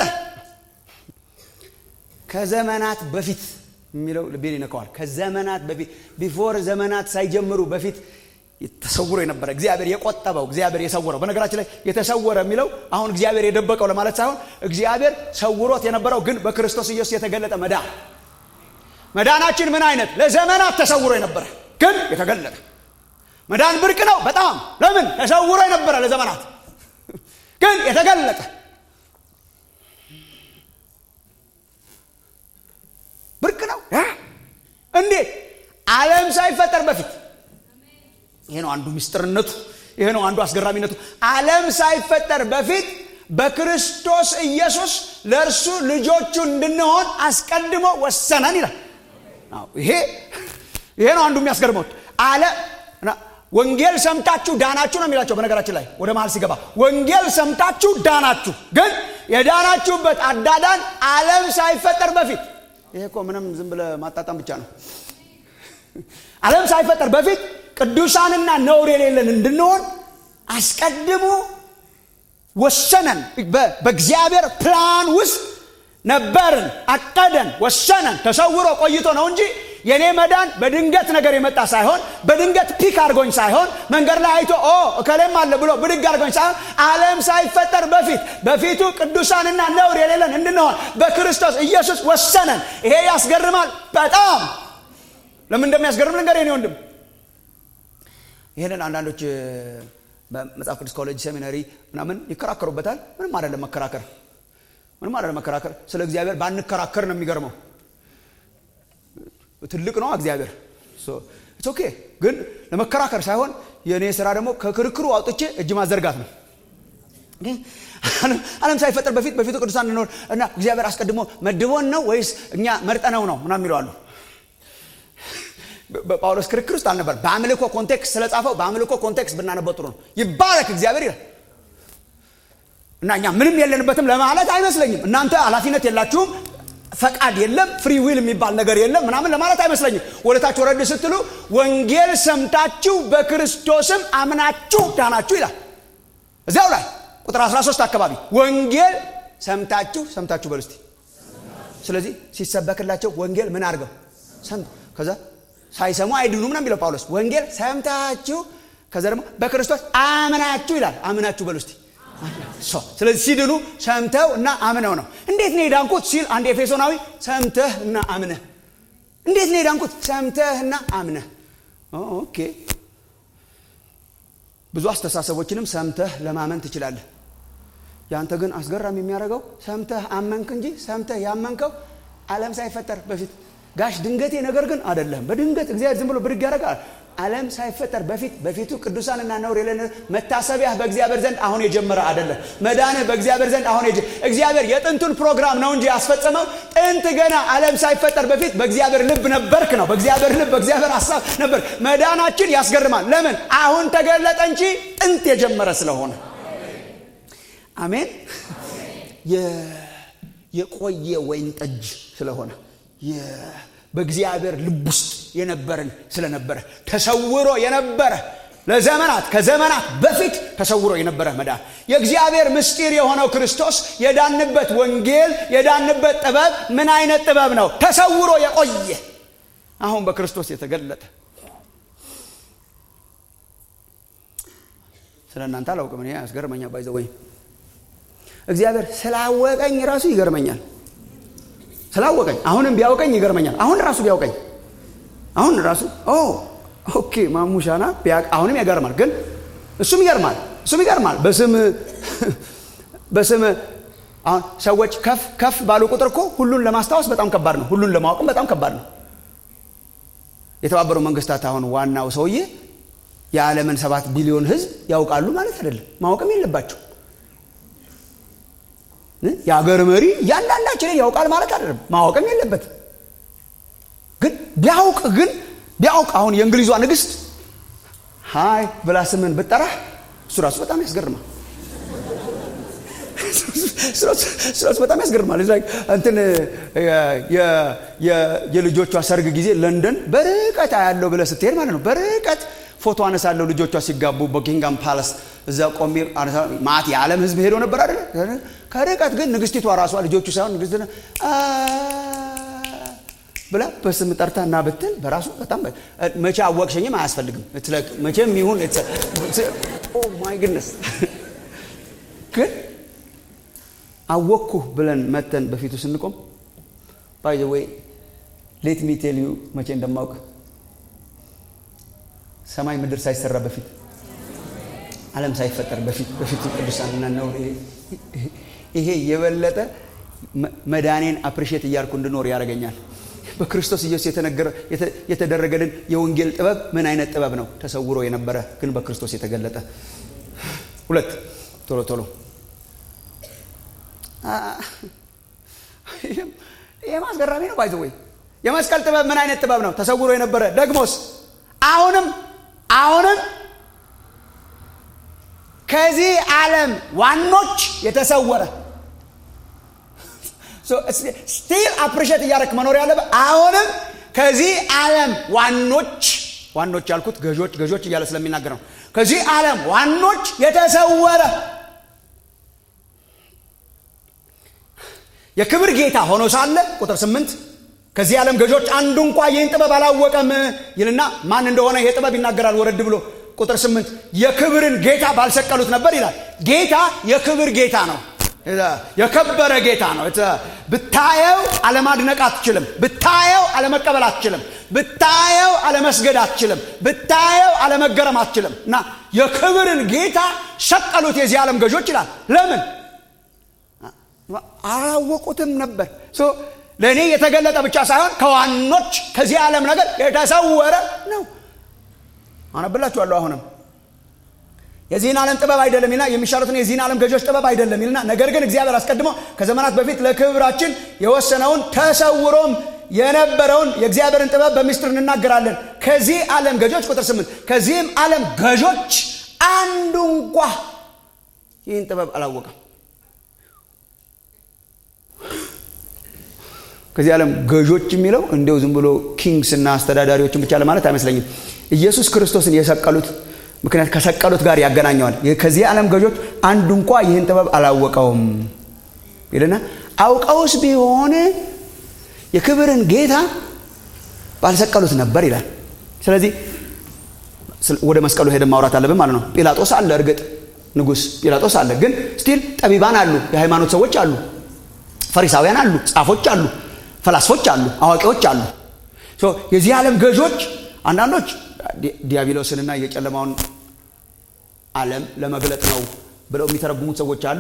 ከዘመናት በፊት የሚለው ልቤን ይነካዋል። ከዘመናት በፊት ቢፎር ዘመናት ሳይጀምሩ በፊት ተሰውሮ የነበረ እግዚአብሔር የቆጠበው እግዚአብሔር የሰወረው። በነገራችን ላይ የተሰወረ የሚለው አሁን እግዚአብሔር የደበቀው ለማለት ሳይሆን እግዚአብሔር ሰውሮት የነበረው ግን በክርስቶስ ኢየሱስ የተገለጠ መዳን። መዳናችን ምን አይነት ለዘመናት ተሰውሮ የነበረ ግን የተገለጠ መዳን ብርቅ ነው በጣም ለምን ተሰውሮ የነበረ ለዘመናት ግን የተገለጠ ብርቅ ነው። እንዴት ዓለም ሳይፈጠር በፊት ይሄ ነው አንዱ ምስጢርነቱ። ይሄ ነው አንዱ አስገራሚነቱ። ዓለም ሳይፈጠር በፊት በክርስቶስ ኢየሱስ ለእርሱ ልጆቹ እንድንሆን አስቀድሞ ወሰነን ይላል። ይሄ ይሄ ነው አንዱ የሚያስገርመው። አለ ወንጌል ሰምታችሁ ዳናችሁ ነው የሚላቸው። በነገራችን ላይ ወደ መሀል ሲገባ ወንጌል ሰምታችሁ ዳናችሁ፣ ግን የዳናችሁበት አዳዳን ዓለም ሳይፈጠር በፊት ይሄ እኮ ምንም ዝም ብለህ ማጣጣም ብቻ ነው። ዓለም ሳይፈጠር በፊት ቅዱሳንና ነውር የሌለን እንድንሆን አስቀድሞ ወሰነን በእግዚአብሔር ፕላን ውስጥ ነበርን አቀደን ወሰነን ተሰውሮ ቆይቶ ነው እንጂ የእኔ መዳን በድንገት ነገር የመጣ ሳይሆን በድንገት ፒክ አድርጎኝ ሳይሆን መንገድ ላይ አይቶ ኦ እከሌም አለ ብሎ ብድግ አድርጎኝ ሳይሆን ዓለም ሳይፈጠር በፊት በፊቱ ቅዱሳንና ነውር የሌለን እንድንሆን በክርስቶስ ኢየሱስ ወሰነን ይሄ ያስገርማል በጣም ለምን እንደሚያስገርም ነገር የኔ ወንድም ይህንን አንዳንዶች በመጽሐፍ ቅዱስ ኮሌጅ ሴሚናሪ ምናምን ይከራከሩበታል ምንም አይደለም መከራከር ምንም አይደለም መከራከር ስለ እግዚአብሔር ባንከራከር ነው የሚገርመው ትልቅ ነው እግዚአብሔር ኦኬ ግን ለመከራከር ሳይሆን የእኔ ስራ ደግሞ ከክርክሩ አውጥቼ እጅ ማዘርጋት ነው ዓለም ሳይፈጠር በፊት በፊቱ ቅዱሳን እንኖር እና እግዚአብሔር አስቀድሞ መድቦን ነው ወይስ እኛ መርጠነው ነው ምናም ይለዋሉ በጳውሎስ ክርክር ውስጥ አልነበር በአምልኮ ኮንቴክስት ስለጻፈው በአምልኮ ኮንቴክስት ብናነበው ጥሩ ነው ይባረክ እግዚአብሔር ይላል እና እኛ ምንም የለንበትም ለማለት አይመስለኝም እናንተ ኃላፊነት የላችሁም ፈቃድ የለም ፍሪ ዊል የሚባል ነገር የለም ምናምን ለማለት አይመስለኝም ወደታች ወረድ ስትሉ ወንጌል ሰምታችሁ በክርስቶስም አምናችሁ ዳናችሁ ይላል እዚያው ላይ ቁጥር 13 አካባቢ ወንጌል ሰምታችሁ ሰምታችሁ በሉ እስቲ ስለዚህ ሲሰበክላቸው ወንጌል ምን አድርገው ከዛ ሳይሰሙ አይድኑም ነው የሚለው ጳውሎስ ወንጌል ሰምታችሁ ከዛ ደግሞ በክርስቶስ አምናችሁ ይላል አምናችሁ በሉ እስቲ ስለዚህ ሲድኑ ሰምተው እና አምነው ነው እንዴት ነው የዳንኩት ሲል አንድ ኤፌሶናዊ ሰምተህ እና አምነህ እንዴት ነው የዳንኩት ሰምተህ እና አምነህ ኦኬ ብዙ አስተሳሰቦችንም ሰምተህ ለማመን ትችላለህ ያንተ ግን አስገራሚ የሚያደርገው ሰምተህ አመንክ እንጂ ሰምተህ ያመንከው ዓለም ሳይፈጠር በፊት ጋሽ ድንገቴ ነገር ግን አይደለም በድንገት እግዚአብሔር ዝም ብሎ ብድግ ያደርጋል ዓለም ሳይፈጠር በፊት በፊቱ ቅዱሳንና ነውር የለን መታሰቢያ በእግዚአብሔር ዘንድ አሁን የጀመረ አይደለም መዳንህ በእግዚአብሔር ዘንድ አሁን እግዚአብሔር የጥንቱን ፕሮግራም ነው እንጂ ያስፈጸመው ጥንት ገና ዓለም ሳይፈጠር በፊት በእግዚአብሔር ልብ ነበርክ ነው በእግዚአብሔር ልብ በእግዚአብሔር ሀሳብ ነበር መዳናችን ያስገርማል ለምን አሁን ተገለጠ እንጂ ጥንት የጀመረ ስለሆነ አሜን የቆየ ወይን ጠጅ ስለሆነ በእግዚአብሔር ልብ ውስጥ የነበርን ስለነበረ ተሰውሮ የነበረ ለዘመናት ከዘመናት በፊት ተሰውሮ የነበረ መዳን የእግዚአብሔር ምስጢር የሆነው ክርስቶስ የዳንበት ወንጌል የዳንበት ጥበብ ምን አይነት ጥበብ ነው ተሰውሮ የቆየ አሁን በክርስቶስ የተገለጠ ስለ እናንተ አላውቅም እኔ ያስገርመኛል ባይዘወይ እግዚአብሔር ስላወቀኝ ራሱ ይገርመኛል ስላወቀኝ አሁንም ቢያውቀኝ ይገርመኛል አሁን ራሱ ቢያውቀኝ አሁን ራሱ ኦ ኦኬ ማሙሻና አሁንም ያገርማል ግን እሱም ይገርማል እሱም ይገርማል በስም በስም አሁን ሰዎች ከፍ ከፍ ባሉ ቁጥር እኮ ሁሉን ለማስታወስ በጣም ከባድ ነው ሁሉን ለማወቅም በጣም ከባድ ነው የተባበሩ መንግስታት አሁን ዋናው ሰውዬ የዓለምን ሰባት ቢሊዮን ህዝብ ያውቃሉ ማለት አይደለም ማወቅም የለባቸው የአገር መሪ እያንዳንዳችንን ያውቃል ማለት አይደለም ማወቅም የለበት ግን ቢያውቅ ግን ቢያውቅ አሁን የእንግሊዟ ንግስት ሀይ ብላ ስምን ብጠራህ እሱ ራሱ በጣም ያስገርማል እሱ በጣም ያስገርማል እንትን የልጆቿ ሰርግ ጊዜ ለንደን በርቀት አያለው ብለ ስትሄድ ማለት ነው በርቀት ፎቶ አነሳለሁ ልጆቿ ሲጋቡ በኪንጋም ፓለስ እዛ ቆሜ ማት የዓለም ህዝብ ሄዶ ነበር አይደለ ከርቀት ግን ንግስቲቷ ራሷ ልጆቹ ሳይሆን ንግስት ብላ በስም ጠርታ እና ብትል በራሱ በጣም መቼ አወቅሸኝም አያስፈልግም መቼም ይሁን ማይ ግነስ ግን አወቅኩ ብለን መተን በፊቱ ስንቆም ባይ ወይ ሌት ሚ ቴል ዩ መቼ እንደማውቅ ሰማይ ምድር ሳይሰራ በፊት ዓለም ሳይፈጠር በፊት በፊቱ ቅዱሳንና ነው ይሄ የበለጠ መዳኔን አፕሪሼት እያልኩ እንድኖር ያደርገኛል በክርስቶስ ኢየሱስ የተደረገልን የወንጌል ጥበብ ምን አይነት ጥበብ ነው ተሰውሮ የነበረ ግን በክርስቶስ የተገለጠ ሁለት ቶሎ ቶሎ ይህም አስገራሚ ነው ባይዘ ወይ የመስቀል ጥበብ ምን አይነት ጥበብ ነው ተሰውሮ የነበረ ደግሞስ አሁንም አሁንም ከዚህ ዓለም ዋኖች የተሰወረ ስቲል አፕሪሼት እያደረክ መኖር ያለበት አሁንም ከዚህ ዓለም ዋኖች ዋኖች ያልኩት ገዦች ገዦች እያለ ስለሚናገር ነው ከዚህ ዓለም ዋኖች የተሰወረ የክብር ጌታ ሆኖ ሳለ ቁጥር ስምንት ከዚህ ዓለም ገዦች አንዱ እንኳ ይህን ጥበብ አላወቀም ይልና ማን እንደሆነ ይሄ ጥበብ ይናገራል ወረድ ብሎ ቁጥር ስምንት የክብርን ጌታ ባልሰቀሉት ነበር ይላል ጌታ የክብር ጌታ ነው የከበረ ጌታ ነው ብታየው አለማድነቅ አትችልም ብታየው አለመቀበል አትችልም ብታየው አለመስገድ አትችልም ብታየው አለመገረም አትችልም እና የክብርን ጌታ ሰቀሉት የዚህ ዓለም ገዦች ይላል ለምን አላወቁትም ነበር ለእኔ የተገለጠ ብቻ ሳይሆን ከዋኖች ከዚህ ዓለም ነገር የተሰወረ ነው አነብላችኋለሁ አሁንም የዚህን ዓለም ጥበብ አይደለም ይልና የሚሻሉትን የዚህን ዓለም ገዦች ጥበብ አይደለም ይልና ነገር ግን እግዚአብሔር አስቀድሞ ከዘመናት በፊት ለክብራችን የወሰነውን ተሰውሮም የነበረውን የእግዚአብሔርን ጥበብ በምስጢር እንናገራለን ከዚህ ዓለም ገዦች ቁጥር ስምንት ከዚህም ዓለም ገዦች አንዱ እንኳ ይህን ጥበብ አላወቀም ከዚህ ዓለም ገዦች የሚለው እንዲው ዝም ብሎ ኪንግስ እና አስተዳዳሪዎችን ብቻ ለማለት አይመስለኝም ኢየሱስ ክርስቶስን የሰቀሉት ምክንያት ከሰቀሉት ጋር ያገናኘዋል ከዚህ ዓለም ገዦች አንዱ እንኳ ይህን ጥበብ አላወቀውም ይልና አውቀውስ ቢሆን የክብርን ጌታ ባልሰቀሉት ነበር ይላል ስለዚህ ወደ መስቀሉ ሄደን ማውራት አለብን ማለት ነው ጲላጦስ አለ እርግጥ ንጉስ ጲላጦስ አለ ግን ስቲል ጠቢባን አሉ የሃይማኖት ሰዎች አሉ ፈሪሳውያን አሉ ጻፎች አሉ ፈላስፎች አሉ አዋቂዎች አሉ የዚህ ዓለም ገዦች አንዳንዶች ዲያብሎስንና የጨለማውን ዓለም ለመግለጥ ነው ብለው የሚተረጉሙት ሰዎች አሉ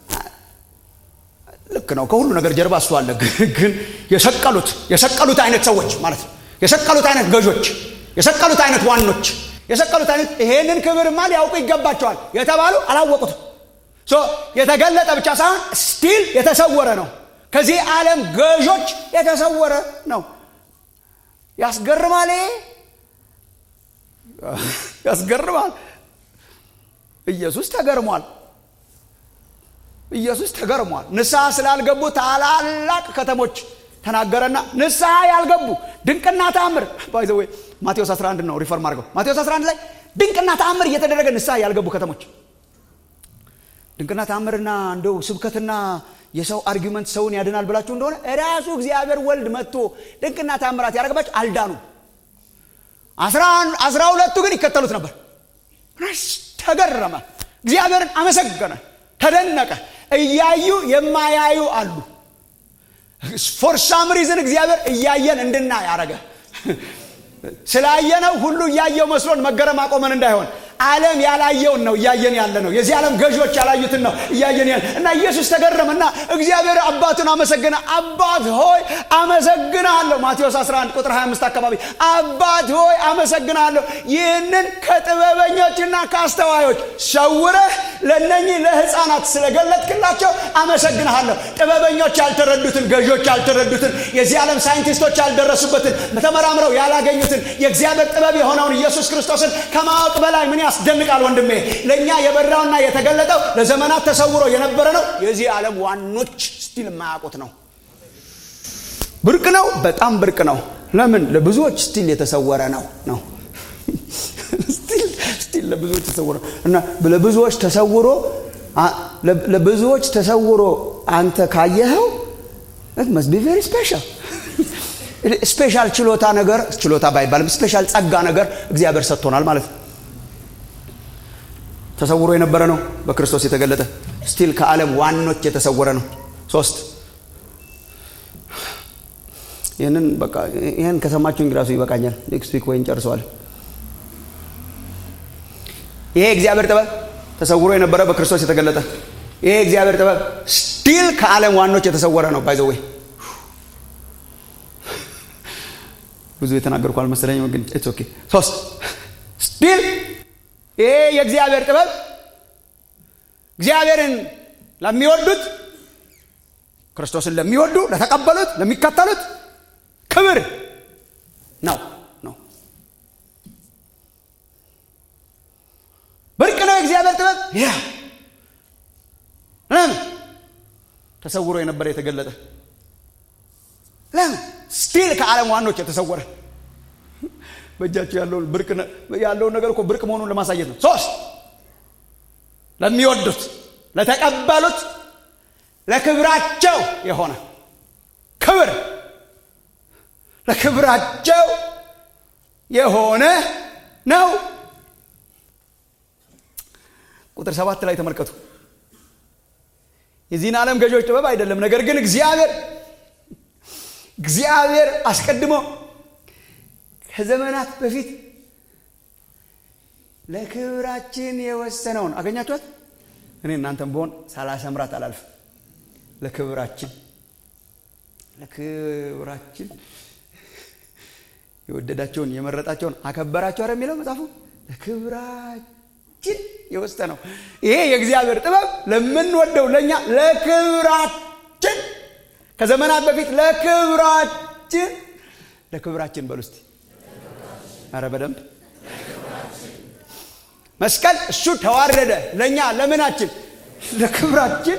ልክ ነው ከሁሉ ነገር ጀርባ እሱ አለ ግን የሰቀሉት የሰቀሉት አይነት ሰዎች ማለት ነው የሰቀሉት አይነት ገዦች የሰቀሉት አይነት ዋኖች የሰቀሉት አይነት ይሄንን ክብርማ ሊያውቁ ይገባቸዋል የተባሉ አላወቁትም የተገለጠ ብቻ ሳይሆን ስቲል የተሰወረ ነው ከዚህ ዓለም ገዦች የተሰወረ ነው ያስገርማል ያስገርማል ኢየሱስ ተገርሟል ኢየሱስ ተገርሟል ንስሐ ስላልገቡ ታላላቅ ከተሞች ተናገረና ንስሐ ያልገቡ ድንቅና ተአምር ባይዘወይ ማቴዎስ 11 ነው ሪፈርም አድርገው ማቴዎስ 11 ላይ ድንቅና ተአምር እየተደረገ ንስሐ ያልገቡ ከተሞች ድንቅና ተአምርና እንደው ስብከትና የሰው አርጊመንት ሰውን ያድናል ብላችሁ እንደሆነ ራሱ እግዚአብሔር ወልድ መጥቶ ድንቅና ተአምራት ያደረገባቸው አልዳኑ አስራ ሁለቱ ግን ይከተሉት ነበር ተገረመ እግዚአብሔርን አመሰገነ ተደነቀ እያዩ የማያዩ አሉ ፎር ሳም ሪዝን እግዚአብሔር እያየን እንድና ያረገ ስላየነው ሁሉ እያየው መስሎን መገረም አቆመን እንዳይሆን ዓለም ያላየውን ነው እያየን ያለ ነው የዚህ ዓለም ገዢዎች ያላዩትን ነው እያየን ያለ እና ኢየሱስ ተገረመ እና እግዚአብሔር አባቱን አመሰገነ አባት ሆይ አመሰግናለሁ ማቴዎስ 11 ቁጥር 25 አካባቢ አባት ሆይ አመሰግናለሁ ይህንን ከጥበበኞችና ከአስተዋዮች ሰውረህ ለነኚህ ለህፃናት ስለገለጥክላቸው አመሰግንሃለሁ ጥበበኞች ያልተረዱትን ገዢዎች ያልተረዱትን የዚህ ዓለም ሳይንቲስቶች ያልደረሱበትን ተመራምረው ያላገኙትን የእግዚአብሔር ጥበብ የሆነውን ኢየሱስ ክርስቶስን ከማወቅ በላይ ምን ያስደንቃል ወንድሜ ለእኛ የበራውና የተገለጠው ለዘመናት ተሰውሮ የነበረ ነው የዚህ ዓለም ዋኖች ስቲል የማያውቁት ነው ብርቅ ነው በጣም ብርቅ ነው ለምን ለብዙዎች ስቲል የተሰወረ ነው ነው ስቲል ለብዙዎች ተሰውሮ እና ለብዙዎች ተሰውሮ ለብዙዎች ተሰውሮ አንተ ካየኸው መስት ቢ ቬሪ ስፔሻል ስፔሻል ችሎታ ነገር ችሎታ ባይባልም ስፔሻል ጸጋ ነገር እግዚአብሔር ሰጥቶናል ማለት ነው ተሰውሮ የነበረ ነው በክርስቶስ የተገለጠ ስቲል ከዓለም ዋኖች የተሰወረ ነው ሶስት ይህንን በቃ ይህን ከሰማችሁኝ ራሱ ይበቃኛል ኔክስት ዊክ ወይ እንጨርሰዋለን ይሄ እግዚአብሔር ጥበብ ተሰውሮ የነበረ በክርስቶስ የተገለጠ ይሄ እግዚአብሔር ጥበብ ስቲል ከዓለም ዋኖች የተሰወረ ነው ባይዘወይ ብዙ የተናገርኩ አልመሰለኝም ግን ኢትስ ኦኬ ሶስት ስቲል ይሄ የእግዚአብሔር ጥበብ እግዚአብሔርን ለሚወዱት ክርስቶስን ለሚወዱ ለተቀበሉት ለሚከተሉት ክብር ነው ነው ብርቅ ነው የእግዚአብሔር ጥበብ ያ ለምን ተሰውሮ የነበረ የተገለጠ ለምን ስቲል ከዓለም ዋኖች የተሰወረ በእጃቸው ያለውን ብርቅ ያለውን ነገር እኮ ብርቅ መሆኑን ለማሳየት ነው ሶስት ለሚወዱት ለተቀበሉት ለክብራቸው የሆነ ክብር ለክብራቸው የሆነ ነው ቁጥር ሰባት ላይ ተመልከቱ የዚህን ዓለም ገዢዎች ጥበብ አይደለም ነገር ግን እግዚአብሔር እግዚአብሔር አስቀድሞ ከዘመናት በፊት ለክብራችን የወሰነውን አገኛችኋት እኔ እናንተም በሆን ሳላሰምራት አላልፍ ለክብራችን ለክብራችን የወደዳቸውን የመረጣቸውን አከበራቸው አረ የሚለው መጽሐፉ ለክብራችን የወሰነው ይሄ የእግዚአብሔር ጥበብ ለምንወደው ለእኛ ለክብራችን ከዘመናት በፊት ለክብራችን ለክብራችን በሉ እስቲ አረ በደንብ መስቀል እሱ ተዋረደ ለእኛ ለምናችን ለክብራችን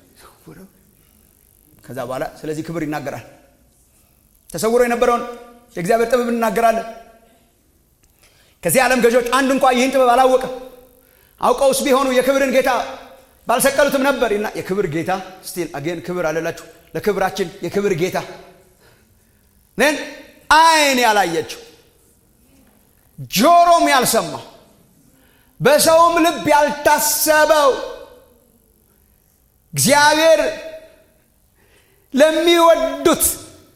ከዛ በኋላ ስለዚህ ክብር ይናገራል ተሰውሮ የነበረውን የእግዚአብሔር ጥበብ እናገራለን ከዚህ ዓለም ገዢዎች አንድ እንኳ ይህን ጥበብ አላወቀም አውቀውስ ቢሆኑ የክብርን ጌታ ባልሰቀሉትም ነበር እና የክብር ጌታ ስቲል አጌን ክብር አለላችሁ ለክብራችን የክብር ጌታ ን አይን ያላየችው ጆሮም ያልሰማው በሰውም ልብ ያልታሰበው እግዚአብሔር ለሚወዱት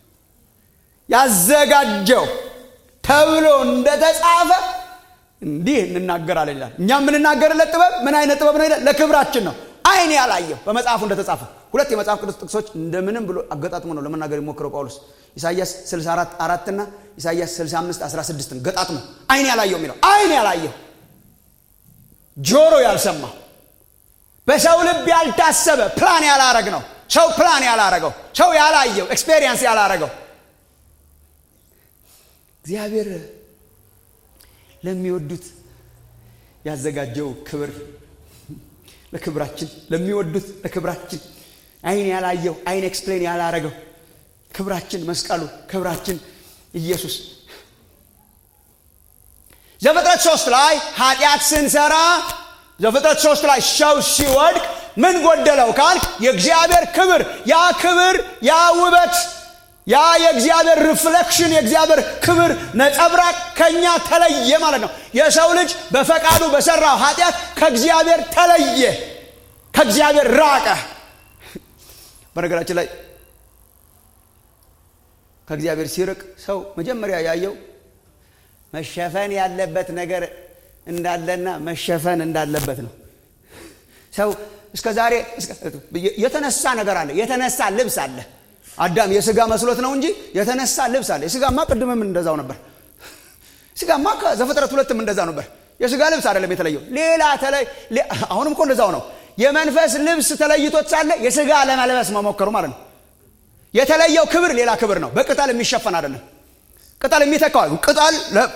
ያዘጋጀው ተብሎ እንደተጻፈ እንዲህ እንናገራለን ይላል እኛ የምንናገርለት ጥበብ ምን አይነት ጥበብ ነው ይላል ለክብራችን ነው አይን ያላየው በመጽሐፉ እንደተጻፈ ሁለት የመጽሐፍ ቅዱስ ጥቅሶች እንደምንም ብሎ አገጣጥሞ ነው ለመናገር የሞክረው ጳውሎስ ኢሳያስ 64 አራት ና ኢሳያስ 65 16 ገጣጥሞ አይን ያላየው የሚለው አይን ያላየው ጆሮ ያልሰማው በሰው ልብ ያልታሰበ ፕላን ያላረግ ነው ሰው ፕላን ያላረገው ሰው ያላየው ኤክስፔሪየንስ ያላረገው እግዚአብሔር ለሚወዱት ያዘጋጀው ክብር ለክብራችን ለሚወዱት ለክብራችን አይን ያላየው አይን ኤክስፕሌን ያላረገው ክብራችን መስቀሉ ክብራችን ኢየሱስ ዘፍጥረት ሶስት ላይ ኃጢአት ስንሰራ ዘፍጥረት ሶስት ላይ ሰው ሲወድቅ ምን ጎደለው ካልክ የእግዚአብሔር ክብር ያ ክብር ያ ውበት ያ የእግዚአብሔር ሪፍሌክሽን የእግዚአብሔር ክብር ነጸብራቅ ከኛ ተለየ ማለት ነው የሰው ልጅ በፈቃዱ በሰራው ኃጢአት ከእግዚአብሔር ተለየ ከእግዚአብሔር ራቀ በነገራችን ላይ ከእግዚአብሔር ሲርቅ ሰው መጀመሪያ ያየው መሸፈን ያለበት ነገር እንዳለና መሸፈን እንዳለበት ነው ሰው እስከ ዛሬ የተነሳ ነገር አለ የተነሳ ልብስ አለ አዳም የስጋ መስሎት ነው እንጂ የተነሳ ልብስ አለ የስጋማ ቅድምም እንደዛው ነበር ስጋማ ዘፍጥረት ሁለትም እንደዛ ነበር የስጋ ልብስ አይደለም የተለየው ሌላ ተለይ አሁንም እኮ እንደዛው ነው የመንፈስ ልብስ ተለይቶት ሳለ የስጋ ለመልበስ መሞከሩ ማለት ነው የተለየው ክብር ሌላ ክብር ነው በቅጠል የሚሸፈን አይደለም ቅጠል የሚተካው ቅጠል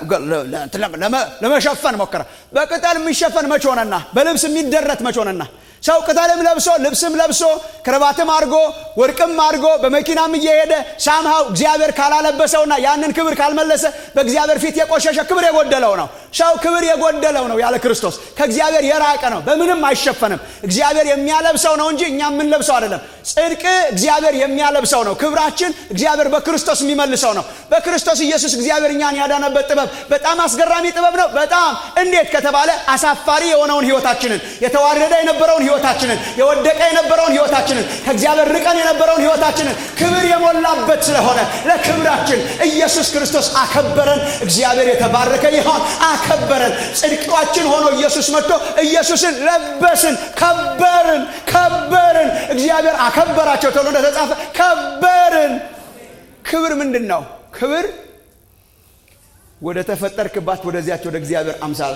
ለመሸፈን ሞከረ በቅጠል የሚሸፈን መች ሆነና በልብስ የሚደረት መች ሆነና ሰው ቅጠልም ለብሶ ልብስም ለብሶ ክረባትም አድርጎ ወርቅም አድርጎ በመኪናም እየሄደ ሳምሃው እግዚአብሔር ካላለበሰውና ያንን ክብር ካልመለሰ በእግዚአብሔር ፊት የቆሸሸ ክብር የጎደለው ነው ሰው ክብር የጎደለው ነው ያለ ክርስቶስ ከእግዚአብሔር የራቀ ነው በምንም አይሸፈንም እግዚአብሔር የሚያለብሰው ነው እንጂ እኛ የምንለብሰው አይደለም ጽድቅ እግዚአብሔር የሚያለብሰው ነው ክብራችን እግዚአብሔር በክርስቶስ የሚመልሰው ነው በክርስቶስ ኢየሱስ እግዚአብሔር እኛን ያዳነበት ጥበብ በጣም አስገራሚ ጥበብ ነው በጣም እንዴት ከተባለ አሳፋሪ የሆነውን ህይወታችንን የተዋረደ የነበረውን ህይወታችንን የወደቀ የነበረውን ህይወታችንን ከእግዚአብሔር ርቀን የነበረውን ህይወታችንን ክብር የሞላበት ስለሆነ ለክብራችን ኢየሱስ ክርስቶስ አከበረን እግዚአብሔር የተባረከ ይሆን አከበረን ጽድቃችን ሆኖ ኢየሱስ መጥቶ ኢየሱስን ለበስን ከበርን ከበርን እግዚአብሔር አከበራቸው ተብሎ እንደተጻፈ ከበርን ክብር ምንድን ነው ክብር ወደ ተፈጠርክባት ወደዚያች ወደ እግዚአብሔር አምሳል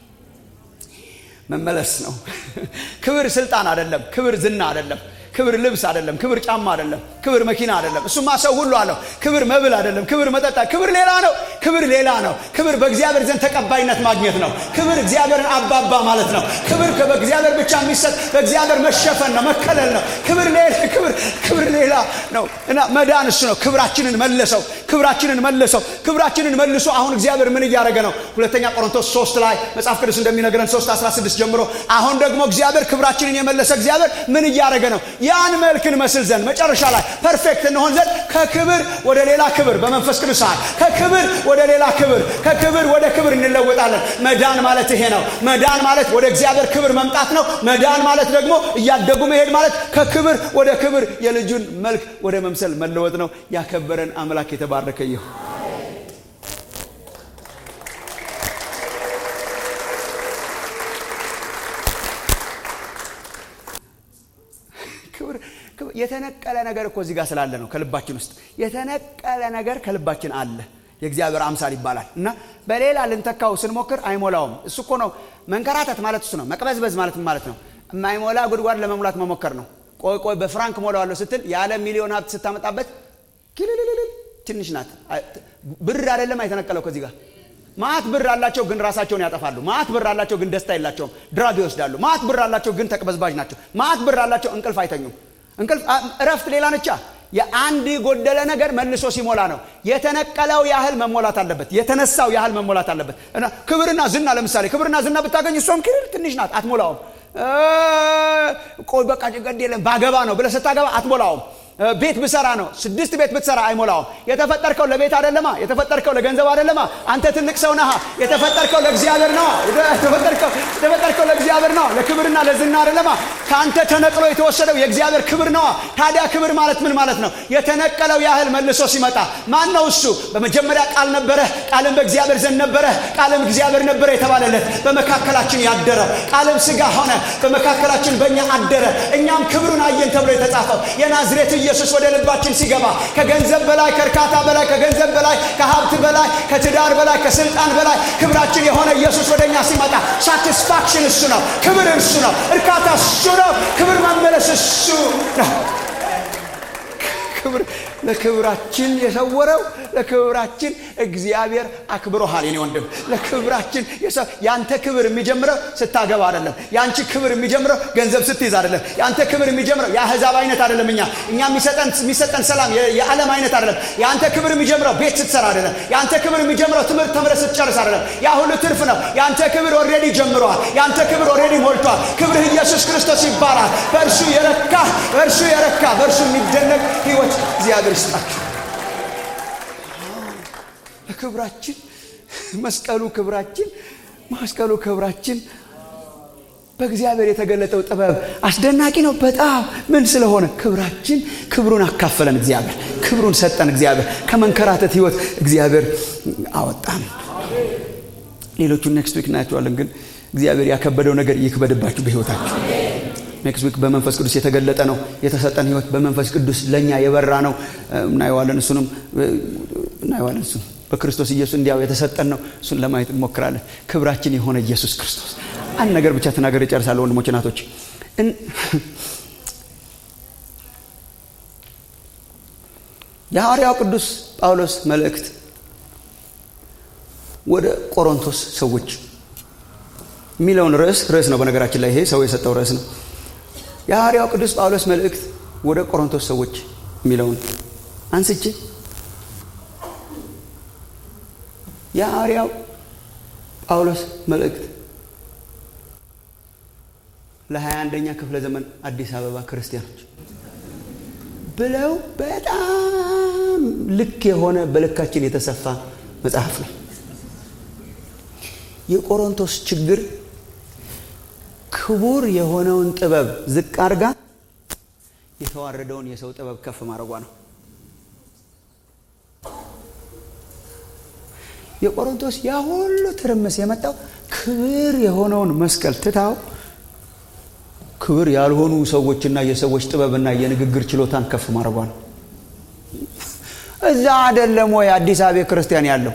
መመለስ ነው ክብር ስልጣን አይደለም ክብር ዝና አይደለም ክብር ልብስ አይደለም ክብር ጫማ አይደለም ክብር መኪና አይደለም እሱማ ሰው ሁሉ አለው ክብር መብል አይደለም ክብር መጠጣ ክብር ሌላ ነው ክብር ሌላ ነው። ክብር በእግዚአብሔር ዘንድ ተቀባይነት ማግኘት ነው። ክብር እግዚአብሔርን አባባ ማለት ነው። ክብር በእግዚአብሔር ብቻ የሚሰጥ በእግዚአብሔር መሸፈን ነው፣ መከለል ነው። ክብር ሌላ ክብር ክብር ሌላ ነው እና መዳን እሱ ነው። ክብራችንን መለሰው፣ ክብራችንን መለሰው፣ ክብራችንን መልሶ አሁን እግዚአብሔር ምን እያደረገ ነው? ሁለተኛ ቆሮንቶስ 3 ላይ መጽሐፍ ቅዱስ እንደሚነግረን 3 16 ጀምሮ አሁን ደግሞ እግዚአብሔር ክብራችንን የመለሰ እግዚአብሔር ምን እያደረገ ነው? ያን መልክ እንመስል ዘንድ መጨረሻ ላይ ፐርፌክት እንሆን ዘንድ ከክብር ወደ ሌላ ክብር በመንፈስ ቅዱስ ኃይል ከክብር ወደ ሌላ ክብር ከክብር ወደ ክብር እንለወጣለን። መዳን ማለት ይሄ ነው። መዳን ማለት ወደ እግዚአብሔር ክብር መምጣት ነው። መዳን ማለት ደግሞ እያደጉ መሄድ ማለት ከክብር ወደ ክብር የልጁን መልክ ወደ መምሰል መለወጥ ነው። ያከበረን አምላክ የተባረከ ይሁን። ክብር የተነቀለ ነገር እኮ እዚህ ጋር ስላለ ነው። ከልባችን ውስጥ የተነቀለ ነገር ከልባችን አለ። የእግዚአብሔር አምሳል ይባላል እና በሌላ ልንተካው ስንሞክር አይሞላውም። እሱ እኮ ነው መንከራተት ማለት እሱ ነው። መቅበዝበዝ ማለት ማለት ነው። የማይሞላ ጉድጓድ ለመሙላት መሞከር ነው። ቆይ ቆይ በፍራንክ ሞላዋለሁ ስትል ያለ ሚሊዮን ሀብት ስታመጣበት ኪልልልል ትንሽ ናት። ብር አይደለም አይተነቀለው ከዚህ ጋር ማት ብር አላቸው ግን ራሳቸውን ያጠፋሉ። ማት ብር አላቸው ግን ደስታ የላቸውም፣ ድራግ ይወስዳሉ። ማት ብር አላቸው ግን ተቅበዝባዥ ናቸው። ማት ብር አላቸው እንቅልፍ አይተኙም። እንቅልፍ እረፍት ሌላ ነቻ። የአንድ የጎደለ ነገር መልሶ ሲሞላ ነው። የተነቀለው ያህል መሞላት አለበት። የተነሳው ያህል መሞላት አለበት። እና ክብርና ዝና ለምሳሌ ክብርና ዝና ብታገኝ እሷም ክልል ትንሽ ናት፣ አትሞላውም። ቆይ በቃ ጭንቀት የለም ባገባ ነው ብለህ ስታገባ አትሞላውም። ቤት ብሰራ ነው ስድስት ቤት ብትሰራ አይሞላውም። የተፈጠርከው ለቤት አይደለማ። የተፈጠርከው ለገንዘብ አይደለማ። አንተ ትልቅ ሰው ነህ። የተፈጠርከው ለእግዚአብሔር ነው። የተፈጠርከው ለእግዚአብሔር ነው፣ ለክብርና ለዝና አይደለማ። ከአንተ ተነቅሎ የተወሰደው የእግዚአብሔር ክብር ነዋ። ታዲያ ክብር ማለት ምን ማለት ነው? የተነቀለው ያህል መልሶ ሲመጣ ማን ነው እሱ? በመጀመሪያ ቃል ነበረ፣ ቃልም በእግዚአብሔር ዘንድ ነበረ፣ ቃልም እግዚአብሔር ነበረ የተባለለት በመካከላችን ያደረው ቃልም ስጋ ሆነ፣ በመካከላችን በእኛ አደረ፣ እኛም ክብሩን አየን ተብሎ የተጻፈው የናዝሬት ኢየሱስ ወደ ልባችን ሲገባ ከገንዘብ በላይ ከእርካታ በላይ ከገንዘብ በላይ ከሀብት በላይ ከትዳር በላይ ከስልጣን በላይ ክብራችን የሆነ ኢየሱስ ወደ እኛ ሲመጣ ሳቲስፋክሽን እሱ ነው። ክብር እሱ ነው። እርካታ እሱ ነው። ክብር መመለስ እሱ ነው። ክብር ለክብራችን የሰወረው ለክብራችን እግዚአብሔር አክብሮሃል። የኔ ወንድም ለክብራችን ያንተ ክብር የሚጀምረው ስታገባ አይደለም። ያንቺ ክብር የሚጀምረው ገንዘብ ስትይዝ አይደለም። ያንተ ክብር የሚጀምረው የአህዛብ አይነት አይደለም። እኛ እኛ የሚሰጠን ሰላም የዓለም አይነት አይደለም። ያንተ ክብር የሚጀምረው ቤት ስትሰራ አይደለም። ያንተ ክብር የሚጀምረው ትምህርት ተምረህ ስትጨርስ አይደለም። ያ ሁሉ ትርፍ ነው። ያንተ ክብር ኦልሬዲ ጀምረዋል። ያንተ ክብር ኦልሬዲ ሞልቷል። ክብርህ ኢየሱስ ክርስቶስ ይባላል። በእርሱ የረካ በእርሱ የረካ በእርሱ የሚደነቅ ህይወት እግዚአብሔር ይስጣችሁ። ክብራችን መስቀሉ ክብራችን መስቀሉ ክብራችን በእግዚአብሔር የተገለጠው ጥበብ አስደናቂ ነው። በጣም ምን ስለሆነ ክብራችን ክብሩን አካፈለን። እግዚአብሔር ክብሩን ሰጠን። እግዚአብሔር ከመንከራተት ህይወት እግዚአብሔር አወጣን። ሌሎቹን ኔክስት ዊክ እናያቸዋለን። ግን እግዚአብሔር ያከበደው ነገር ይክበድባችሁ በህይወታችሁ። ኔክስት ዊክ በመንፈስ ቅዱስ የተገለጠ ነው። የተሰጠን ህይወት በመንፈስ ቅዱስ ለእኛ የበራ ነው። እናየዋለን። እሱንም እናየዋለን። እሱን በክርስቶስ ኢየሱስ እንዲያው የተሰጠን ነው። እሱን ለማየት እንሞክራለን። ክብራችን የሆነ ኢየሱስ ክርስቶስ አንድ ነገር ብቻ ተናገር እጨርሳለሁ። ወንድሞች እናቶች፣ የሐዋርያው ቅዱስ ጳውሎስ መልእክት ወደ ቆሮንቶስ ሰዎች የሚለውን ርዕስ ርዕስ ነው። በነገራችን ላይ ይሄ ሰው የሰጠው ርዕስ ነው። የሐዋርያው ቅዱስ ጳውሎስ መልእክት ወደ ቆሮንቶስ ሰዎች የሚለውን አንስቼ የሐዋርያው ጳውሎስ መልእክት ለሀያ አንደኛ ክፍለ ዘመን አዲስ አበባ ክርስቲያኖች ብለው በጣም ልክ የሆነ በልካችን የተሰፋ መጽሐፍ ነው። የቆሮንቶስ ችግር ክቡር የሆነውን ጥበብ ዝቅ አድርጋ የተዋረደውን የሰው ጥበብ ከፍ ማድረጓ ነው። የቆሮንቶስ ያ ሁሉ ትርምስ የመጣው ክብር የሆነውን መስቀል ትታው ክብር ያልሆኑ ሰዎችና የሰዎች ጥበብና የንግግር ችሎታን ከፍ ማድረጓ ነው። እዛ አይደለም ወይ አዲስ አበባ ክርስቲያን ያለው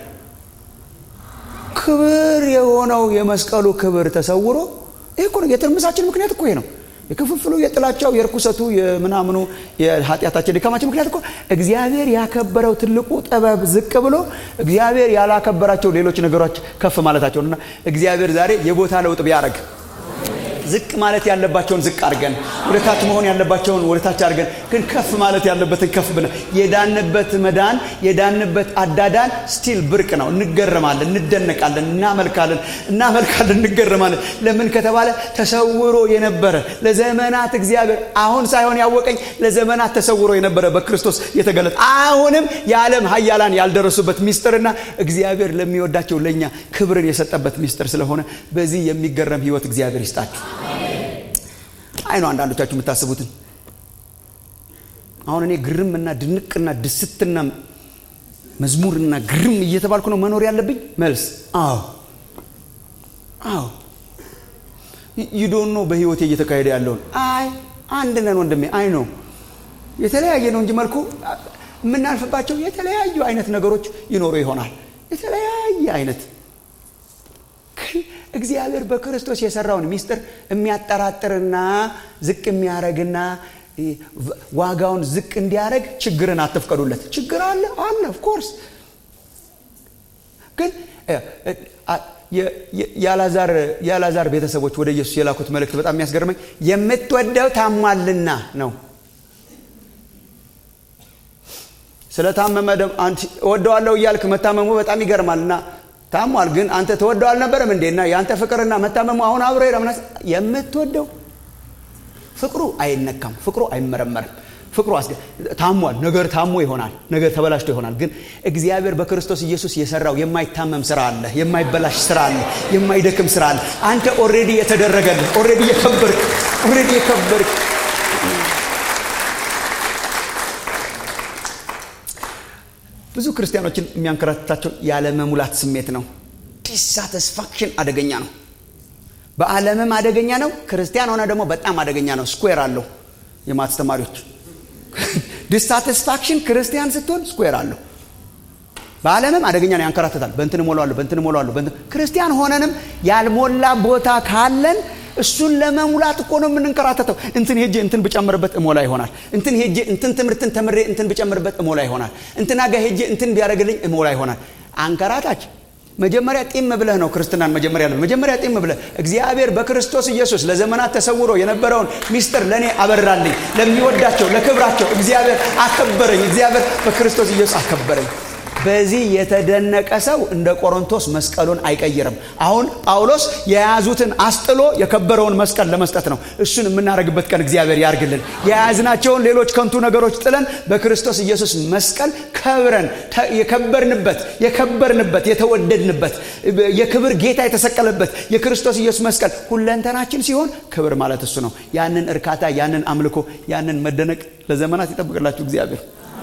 ክብር የሆነው የመስቀሉ ክብር ተሰውሮ ይህ እኮ ነው የትርምሳችን ምክንያት እኮ ይሄ ነው። የክፍፍሉ የጥላቻው የርኩሰቱ የምናምኑ የኃጢአታችን ድካማችን ምክንያት እኮ እግዚአብሔር ያከበረው ትልቁ ጥበብ ዝቅ ብሎ እግዚአብሔር ያላከበራቸው ሌሎች ነገሮች ከፍ ማለታቸው እና እግዚአብሔር ዛሬ የቦታ ለውጥ ቢያደርግ ዝቅ ማለት ያለባቸውን ዝቅ አድርገን ወደ ታች መሆን ያለባቸውን ወደ ታች አድርገን ግን ከፍ ማለት ያለበትን ከፍ ብለን የዳንበት መዳን የዳንበት አዳዳን ስቲል ብርቅ ነው። እንገረማለን፣ እንደነቃለን፣ እናመልካለን፣ እናመልካለን፣ እንገረማለን። ለምን ከተባለ ተሰውሮ የነበረ ለዘመናት እግዚአብሔር አሁን ሳይሆን ያወቀኝ ለዘመናት ተሰውሮ የነበረ በክርስቶስ የተገለጠ አሁንም የዓለም ሀያላን ያልደረሱበት ሚስጥርና እግዚአብሔር ለሚወዳቸው ለእኛ ክብርን የሰጠበት ሚስጥር ስለሆነ በዚህ የሚገረም ህይወት እግዚአብሔር ይስጣችሁ። አይ ነው አንዳንዶቻችሁ የምታስቡትን አሁን እኔ ግርምና ድንቅና ድስትና መዝሙርና ግርም እየተባልኩ ነው መኖር ያለብኝ? መልስ አዎ አዎ። ይዶኖ በህይወቴ እየተካሄደ ያለውን አይ አንድ ነን ወንድሜ። አይ ነው የተለያየ ነው እንጂ መልኩ የምናልፍባቸው የተለያዩ አይነት ነገሮች ይኖሩ ይሆናል። የተለያየ አይነት እግዚአብሔር በክርስቶስ የሰራውን ሚስጥር የሚያጠራጥርና ዝቅ የሚያረግና ዋጋውን ዝቅ እንዲያደረግ ችግርን አትፍቀዱለት። ችግር አለ አለ ኦፍኮርስ ግን የአላዛር ቤተሰቦች ወደ ኢየሱስ የላኩት መልእክት በጣም የሚያስገርመኝ የምትወደው ታሟልና ነው። ስለታመመ እወደዋለሁ እያልክ መታመሙ በጣም ይገርማል እና ታሟል ግን አንተ ተወደው አልነበረም እንዴና የአንተ ፍቅርና መታመሙ አሁን አብሮ ሄደምናስ የምትወደው ፍቅሩ አይነካም ፍቅሩ አይመረመርም ፍቅሩ ታሟል ነገር ታሞ ይሆናል ነገር ተበላሽቶ ይሆናል ግን እግዚአብሔር በክርስቶስ ኢየሱስ የሰራው የማይታመም ስራ አለ የማይበላሽ ስራ አለ የማይደክም ስራ አለ አንተ ኦሬዲ የተደረገልህ ኦሬዲ የከበርክ ኦሬዲ የከበርክ ብዙ ክርስቲያኖችን የሚያንከራትታቸው ያለመሙላት ስሜት ነው። ዲሳቲስፋክሽን አደገኛ ነው። በዓለምም አደገኛ ነው። ክርስቲያን ሆነ ደግሞ በጣም አደገኛ ነው። ስኩዌር አለው። የማትስ ተማሪዎች ዲሳቲስፋክሽን ክርስቲያን ስትሆን ስኩዌር አለው። በዓለምም አደገኛ ነው፣ ያንከራትታል። በእንትን እሞላለሁ፣ በእንትን እሞላለሁ። ክርስቲያን ሆነንም ያልሞላ ቦታ ካለን እሱን ለመሙላት እኮ ነው የምንንከራተተው። እንትን ሄጄ እንትን ብጨምርበት እሞላ ይሆናል። እንትን ሄጄ እንትን ትምህርትን ተምሬ እንትን ብጨምርበት እሞላ ይሆናል። እንትና ጋር ሄጄ እንትን ቢያደርግልኝ እሞላ ይሆናል። አንከራታች መጀመሪያ ጢም ብለህ ነው ክርስትናን መጀመሪያ ያለ መጀመሪያ ጢም ብለህ እግዚአብሔር በክርስቶስ ኢየሱስ ለዘመናት ተሰውሮ የነበረውን ሚስጥር ለእኔ አበራልኝ። ለሚወዳቸው ለክብራቸው እግዚአብሔር አከበረኝ። እግዚአብሔር በክርስቶስ ኢየሱስ አከበረኝ። በዚህ የተደነቀ ሰው እንደ ቆሮንቶስ መስቀሉን አይቀይርም። አሁን ጳውሎስ የያዙትን አስጥሎ የከበረውን መስቀል ለመስጠት ነው። እሱን የምናደርግበት ቀን እግዚአብሔር ያርግልን። የያዝናቸውን ሌሎች ከንቱ ነገሮች ጥለን በክርስቶስ ኢየሱስ መስቀል ከብረን የከበርንበት የከበርንበት የተወደድንበት የክብር ጌታ የተሰቀለበት የክርስቶስ ኢየሱስ መስቀል ሁለንተናችን ሲሆን ክብር ማለት እሱ ነው። ያንን እርካታ፣ ያንን አምልኮ፣ ያንን መደነቅ ለዘመናት ይጠብቅላችሁ እግዚአብሔር።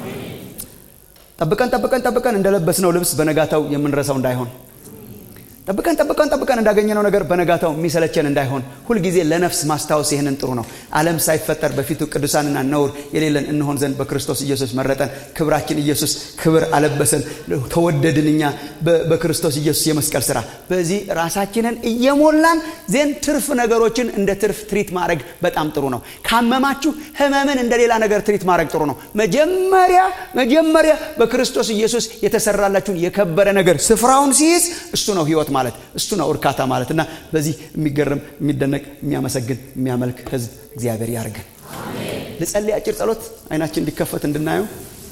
ጠብቀን ጠብቀን ጠብቀን እንደለበስነው ልብስ በነጋታው የምንረሳው እንዳይሆን ጠብቀን ጠብቀን ጠብቀን እንዳገኘነው ነገር በነጋታው የሚሰለቸን እንዳይሆን ሁልጊዜ ለነፍስ ማስታወስ ይህንን ጥሩ ነው። ዓለም ሳይፈጠር በፊቱ ቅዱሳንና ነውር የሌለን እንሆን ዘንድ በክርስቶስ ኢየሱስ መረጠን። ክብራችን ኢየሱስ ክብር አለበሰን። ተወደድን እኛ በክርስቶስ ኢየሱስ የመስቀል ስራ። በዚህ ራሳችንን እየሞላን ዜን ትርፍ ነገሮችን እንደ ትርፍ ትሪት ማድረግ በጣም ጥሩ ነው። ካመማችሁ ህመምን እንደ ሌላ ነገር ትሪት ማድረግ ጥሩ ነው። መጀመሪያ መጀመሪያ በክርስቶስ ኢየሱስ የተሰራላችሁን የከበረ ነገር ስፍራውን ሲይዝ እሱ ነው ህይወት ማለት እሱ ነው እርካታ ማለት እና በዚህ የሚገርም የሚደነቅ የሚያመሰግን የሚያመልክ ህዝብ እግዚአብሔር ያርገን። ልጸልይ አጭር ጸሎት አይናችን እንዲከፈት እንድናየው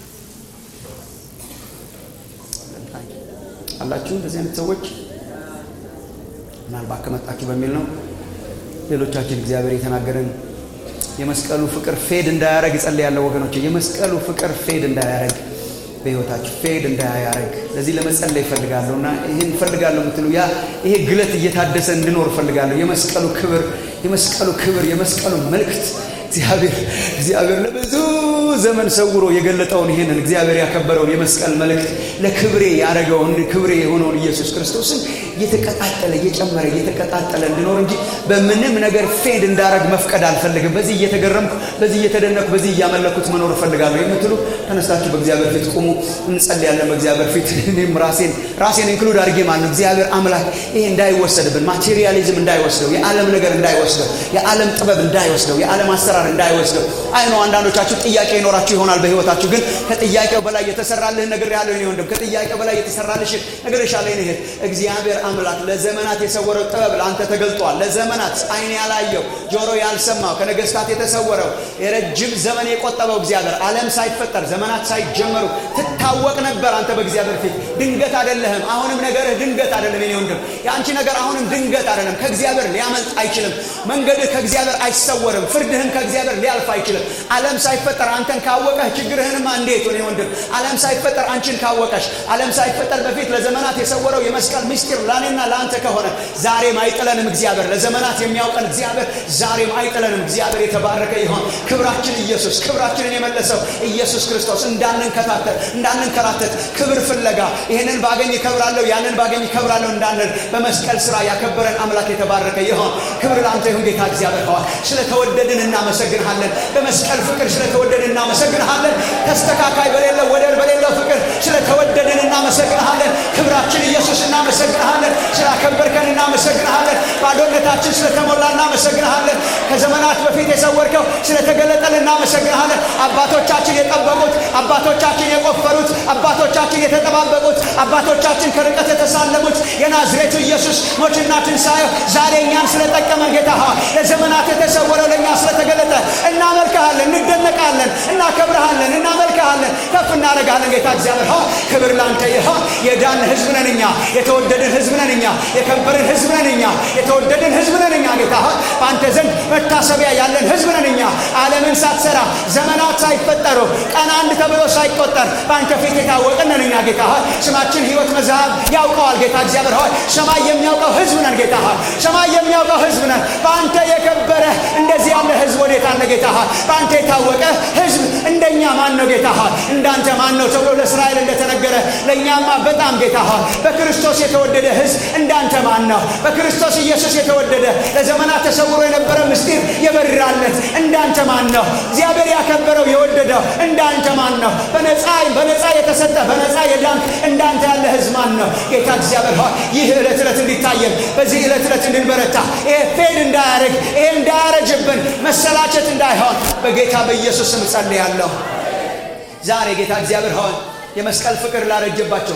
አላችሁ። እንደዚህ አይነት ሰዎች ምናልባት ከመጣችሁ በሚል ነው። ሌሎቻችን እግዚአብሔር የተናገረን የመስቀሉ ፍቅር ፌድ እንዳያረግ እጸልያለሁ ወገኖች። የመስቀሉ ፍቅር ፌድ እንዳያረግ በህይወታችሁ ፌድ እንዳያረግ ለዚህ ለመጸለይ እፈልጋለሁ እና ይህን እፈልጋለሁ የምትሉ ያ ይሄ ግለት እየታደሰ እንድኖር እፈልጋለሁ። የመስቀሉ ክብር የመስቀሉ ክብር የመስቀሉ መልእክት እግዚአብሔር እግዚአብሔር ለብዙ ዘመን ሰውሮ የገለጠውን ይህንን እግዚአብሔር ያከበረውን የመስቀል መልእክት ለክብሬ ያደረገውን ክብሬ የሆነውን ኢየሱስ ክርስቶስን እየተቀጣጠለ እየጨመረ እየተቀጣጠለ እንድኖር እንጂ በምንም ነገር ፌድ እንዳረግ መፍቀድ አልፈልግም። በዚህ እየተገረምኩ፣ በዚህ እየተደነኩ፣ በዚህ እያመለኩት መኖር እፈልጋለሁ የምትሉ ተነስታችሁ በእግዚአብሔር ፊት ቁሙ፣ እንጸልያለን። በእግዚአብሔር ፊት እኔም ራሴን ራሴን ኢንክሉድ አድርጌ ማለት ነው። እግዚአብሔር አምላክ ይሄ እንዳይወሰድብን፣ ማቴሪያሊዝም እንዳይወስደው፣ የዓለም ነገር እንዳይወስደው፣ የዓለም ጥበብ እንዳይወስደው፣ የዓለም አሰራር እንዳይወስደው። አይ ነው አንዳንዶቻችሁ ጥያቄ ይኖራችሁ ይሆናል በህይወታችሁ ግን ከጥያቄው በላይ የተሰራልህን ነገር ያለው እኔ ወንድም ከጥያቄው በላይ የተሰራልሽ ነገር ይሻለኝ ነው። እግዚአብሔር አምላክ ለዘመናት የሰወረው ጥበብ ለአንተ ተገልጧል። ለዘመናት አይን ያላየው ጆሮ ያልሰማው ከነገስታት የተሰወረው የረጅም ዘመን የቆጠበው እግዚአብሔር ዓለም ሳይፈጠር ዘመናት ሳይጀመሩ ትታወቅ ነበር። አንተ በእግዚአብሔር ፊት ድንገት አይደለህም። አሁንም ነገርህ ድንገት አይደለም የኔ ወንድም። የአንቺ ነገር አሁንም ድንገት አይደለም። ከእግዚአብሔር ሊያመልጥ አይችልም። መንገድህ ከእግዚአብሔር አይሰወርም። ፍርድህም ከእግዚአብሔር ሊያልፍ አይችልም። ዓለም ሳይፈጠር አንተን ካወቀህ ችግርህንማ እንዴት ሆነ ወንድም? ዓለም ሳይፈጠር አንቺን ካወቀሽ፣ ዓለም ሳይፈጠር በፊት ለዘመናት የሰወረው የመስቀል ምስጢር ለእኔና ለአንተ ከሆነ ዛሬም አይጥለንም። እግዚአብሔር ለዘመናት የሚያውቀን እግዚአብሔር ዛሬም አይጥለንም። እግዚአብሔር የተባረከ ይሆን። ክብራችን ኢየሱስ፣ ክብራችንን የመለሰው ኢየሱስ ክርስቶስ እንዳንንከታተል እንዳንንከራተት ክብር ፍለጋ ይህንን ባገኝ እከብራለሁ ያንን ባገኝ እከብራለሁ እንዳንል በመስቀል ስራ ያከበረን አምላክ የተባረከ ይሆን። ክብር ለአንተ ይሁን ጌታ እግዚአብሔር ሆይ ስለተወደድን እናመሰግንሃለን። በመስቀል ፍቅር ስለተወደድን እናመሰግንሃለን። ተስተካካይ በሌለው ወደር በሌለው ፍቅር ስለተወደድን እናመሰግንሃለን። ክብራችን ኢየሱስ እናመሰግንሃለን። ስላከበርከን እናመሰግንሃለን። ባዶነታችን ስለተሞላ እናመሰግንሃለን። ከዘመናት በፊት የሰወርከው ስለተገለጠል እናመሰግንሃለን። አባቶቻችን የጠበቁት፣ አባቶቻችን የቆፈሩት፣ አባቶቻችን የተጠባበቁት፣ አባቶቻችን ከርቀት የተሳለሙት የናዝሬቱ ኢየሱስ ሞትና ትንሣኤው ዛሬ እኛን ስለጠቀመን ጌታ ሆይ ለዘመናት የተሰወረው ለእኛ ስለተገለጠ እናመልክሃለን፣ እንደነቃለን፣ እናከብረሃለን፣ እናመልክሃለን፣ ከፍ እናደርግሃለን። ጌታ እግዚአብሔር ሆይ ክብር ላንተ ይሆን። የዳን ህዝብ ነን እኛ፣ የተወደድን ህዝብ ነን እኛ፣ የከበርን ህዝብ ነን እኛ፣ የተወደድን ህዝብ ነን እኛ። ጌታ ሆይ በአንተ ዘንድ መታሰቢያ ያለን ህዝብ ነን እኛ። ዓለምን ሳትሰራ ዘመናት ሳይፈጠሩ ቀን አንድ ተብሎ ሳይቆጠር በአንተ ፊት የታወቅን ነን እኛ። ጌታ ሆይ ስማችን ህይወት መዝሃብ ያውቀዋል። ጌታ እግዚአብሔር ሆይ ሰማይ የሚያውቀው ህዝብ ነን። ጌታ ሆይ ሰማይ የሚያውቀው ህዝብ ነን። በአንተ የከበረ እንደዚህ ያለ ህዝብ ወዴት አለ? ጌታ ሆይ በአንተ የታወቀ ህዝብ እንደኛ ማን ነው? ጌታ ሆይ እንዳንተ ማን ነው ተብሎ ለእስራኤል እንደተነገረ ለእኛማ በጣም ጌታ ሆይ በክርስቶስ የተወደደ ህዝብ እንዳንተ ማን ነው? በክርስቶስ ኢየሱስ የተወደደ ለዘመናት ተሰውሮ የነበረ ምስጢር የበራለት እንዳንተ ማን ነው? እግዚአብሔር ያከበረው የወደደው እንዳንተ ማን ነው? በነፃ በነፃ የተሰጠ በነፃ የዳንክ እንዳንተ ያለ ህዝብ ማን ነው? ጌታ እግዚአብሔር ሆይ ይህ ዕለት ዕለት እንዲታየን በዚህ ዕለት ዕለት እንድንበረታ ይሄ ፌድ እንዳያደርግ ይሄ እንዳያረጅብን መሰላቸት እንዳይሆን በጌታ በኢየሱስ ስም ጸልያለሁ። ዛሬ ጌታ እግዚአብሔር ሆይ የመስቀል ፍቅር ላረጀባቸው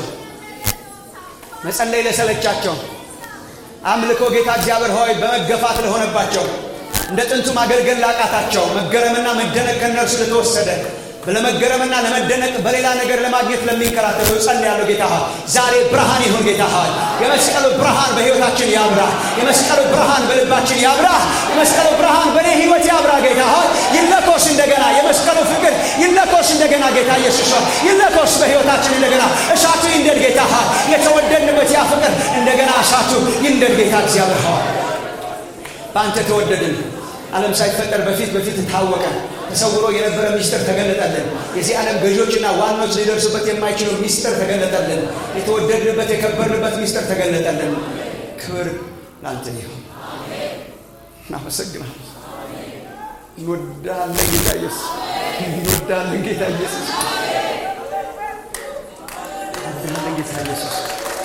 መጸለይ ለሰለቻቸው አምልኮ ጌታ እግዚአብሔር ሆይ በመገፋት ለሆነባቸው እንደ ጥንቱ ማገልገል ላቃታቸው መገረምና መደነቅ ከእነርሱ ለተወሰደ ለመገረምና ለመደነቅ በሌላ ነገር ለማግኘት ለሚንከራተቱ ጸልያለሁ። ጌታ ሆይ ዛሬ ብርሃን ይሁን። ጌታ ሆይ የመስቀሉ ብርሃን በሕይወታችን ያብራ። የመስቀሉ ብርሃን በልባችን ያብራ። የመስቀሉ ብርሃን በእኔ ሕይወት ያብራ። ጌታ ሆይ ይለኮስ እንደገና። የመስቀሉ ፍቅር ይለኮስ እንደገና። ጌታ ኢየሱስ ሆይ ይለኮስ በሕይወታችን እንደገና። እሳቱ ይንደድ። ጌታ ሆይ የተወደድንበት ያ ፍቅር እንደገና እሳቱ ይንደድ። ጌታ እግዚአብሔር ሆይ በአንተ ተወደድን። ዓለም ሳይፈጠር በፊት በፊት ታወቀ። ተሰውሮ የነበረ ሚስጥር ተገለጠልን። የዚህ ዓለም ገዢዎችና ዋናዎች ሊደርሱበት የማይችሉ ሚስጥር ተገለጠልን። የተወደድንበት የከበርንበት ሚስጥር ተገለጠልን። ክብር ለአንተ ይሁን። እናመሰግናለን። እንወዳለን ጌታ ኢየሱስ፣ እንወዳለን ጌታ ኢየሱስ፣ እንወዳለን ጌታ ኢየሱስ።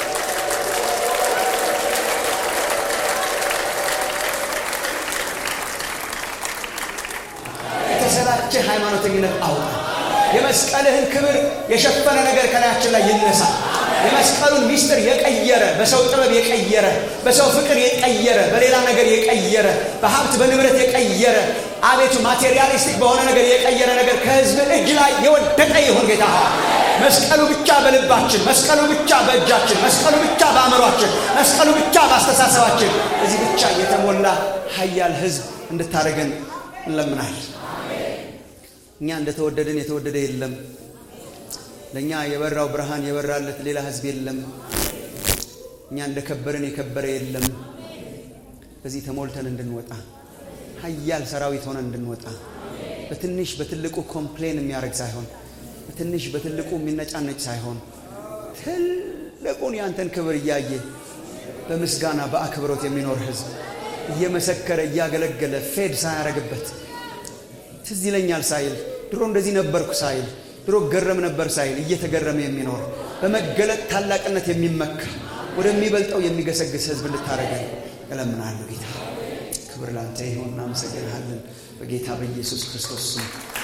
የተሰላቸ ሃይማኖተኝነት አውጣ። የመስቀልህን ክብር የሸፈነ ነገር ከላያችን ላይ ይነሳ። የመስቀሉን ሚስጥር የቀየረ በሰው ጥበብ የቀየረ በሰው ፍቅር የቀየረ በሌላ ነገር የቀየረ በሀብት በንብረት የቀየረ አቤቱ ማቴሪያሊስቲክ በሆነ ነገር የቀየረ ነገር ከህዝብ እጅ ላይ የወደቀ ይሁን ጌታ መስቀሉ ብቻ በልባችን፣ መስቀሉ ብቻ በእጃችን፣ መስቀሉ ብቻ በአእምሯችን፣ መስቀሉ ብቻ በአስተሳሰባችን እዚህ ብቻ የተሞላ ሀያል ህዝብ እንድታደርገን እንለምናለን። እኛ እንደተወደድን የተወደደ የለም። ለእኛ የበራው ብርሃን የበራለት ሌላ ህዝብ የለም። እኛ እንደከበርን የከበረ የለም። በዚህ ተሞልተን እንድንወጣ ሀያል ሰራዊት ሆነን እንድንወጣ በትንሽ በትልቁ ኮምፕሌን የሚያደርግ ሳይሆን በትንሽ በትልቁ የሚነጫነጭ ሳይሆን ትልቁን ያንተን ክብር እያየ በምስጋና በአክብሮት የሚኖር ህዝብ እየመሰከረ እያገለገለ ፌድ ሳያረግበት ትዝ ይለኛል ሳይል ድሮ እንደዚህ ነበርኩ ሳይል ድሮ ገረም ነበር ሳይል እየተገረመ የሚኖር በመገለጥ ታላቅነት የሚመካ ወደሚበልጠው የሚገሰግስ ህዝብ እንድታደረገን እለምናለሁ ጌታ ክብር ላንተ ይሁን እናመሰግንሃለን በጌታ በኢየሱስ ክርስቶስ ስም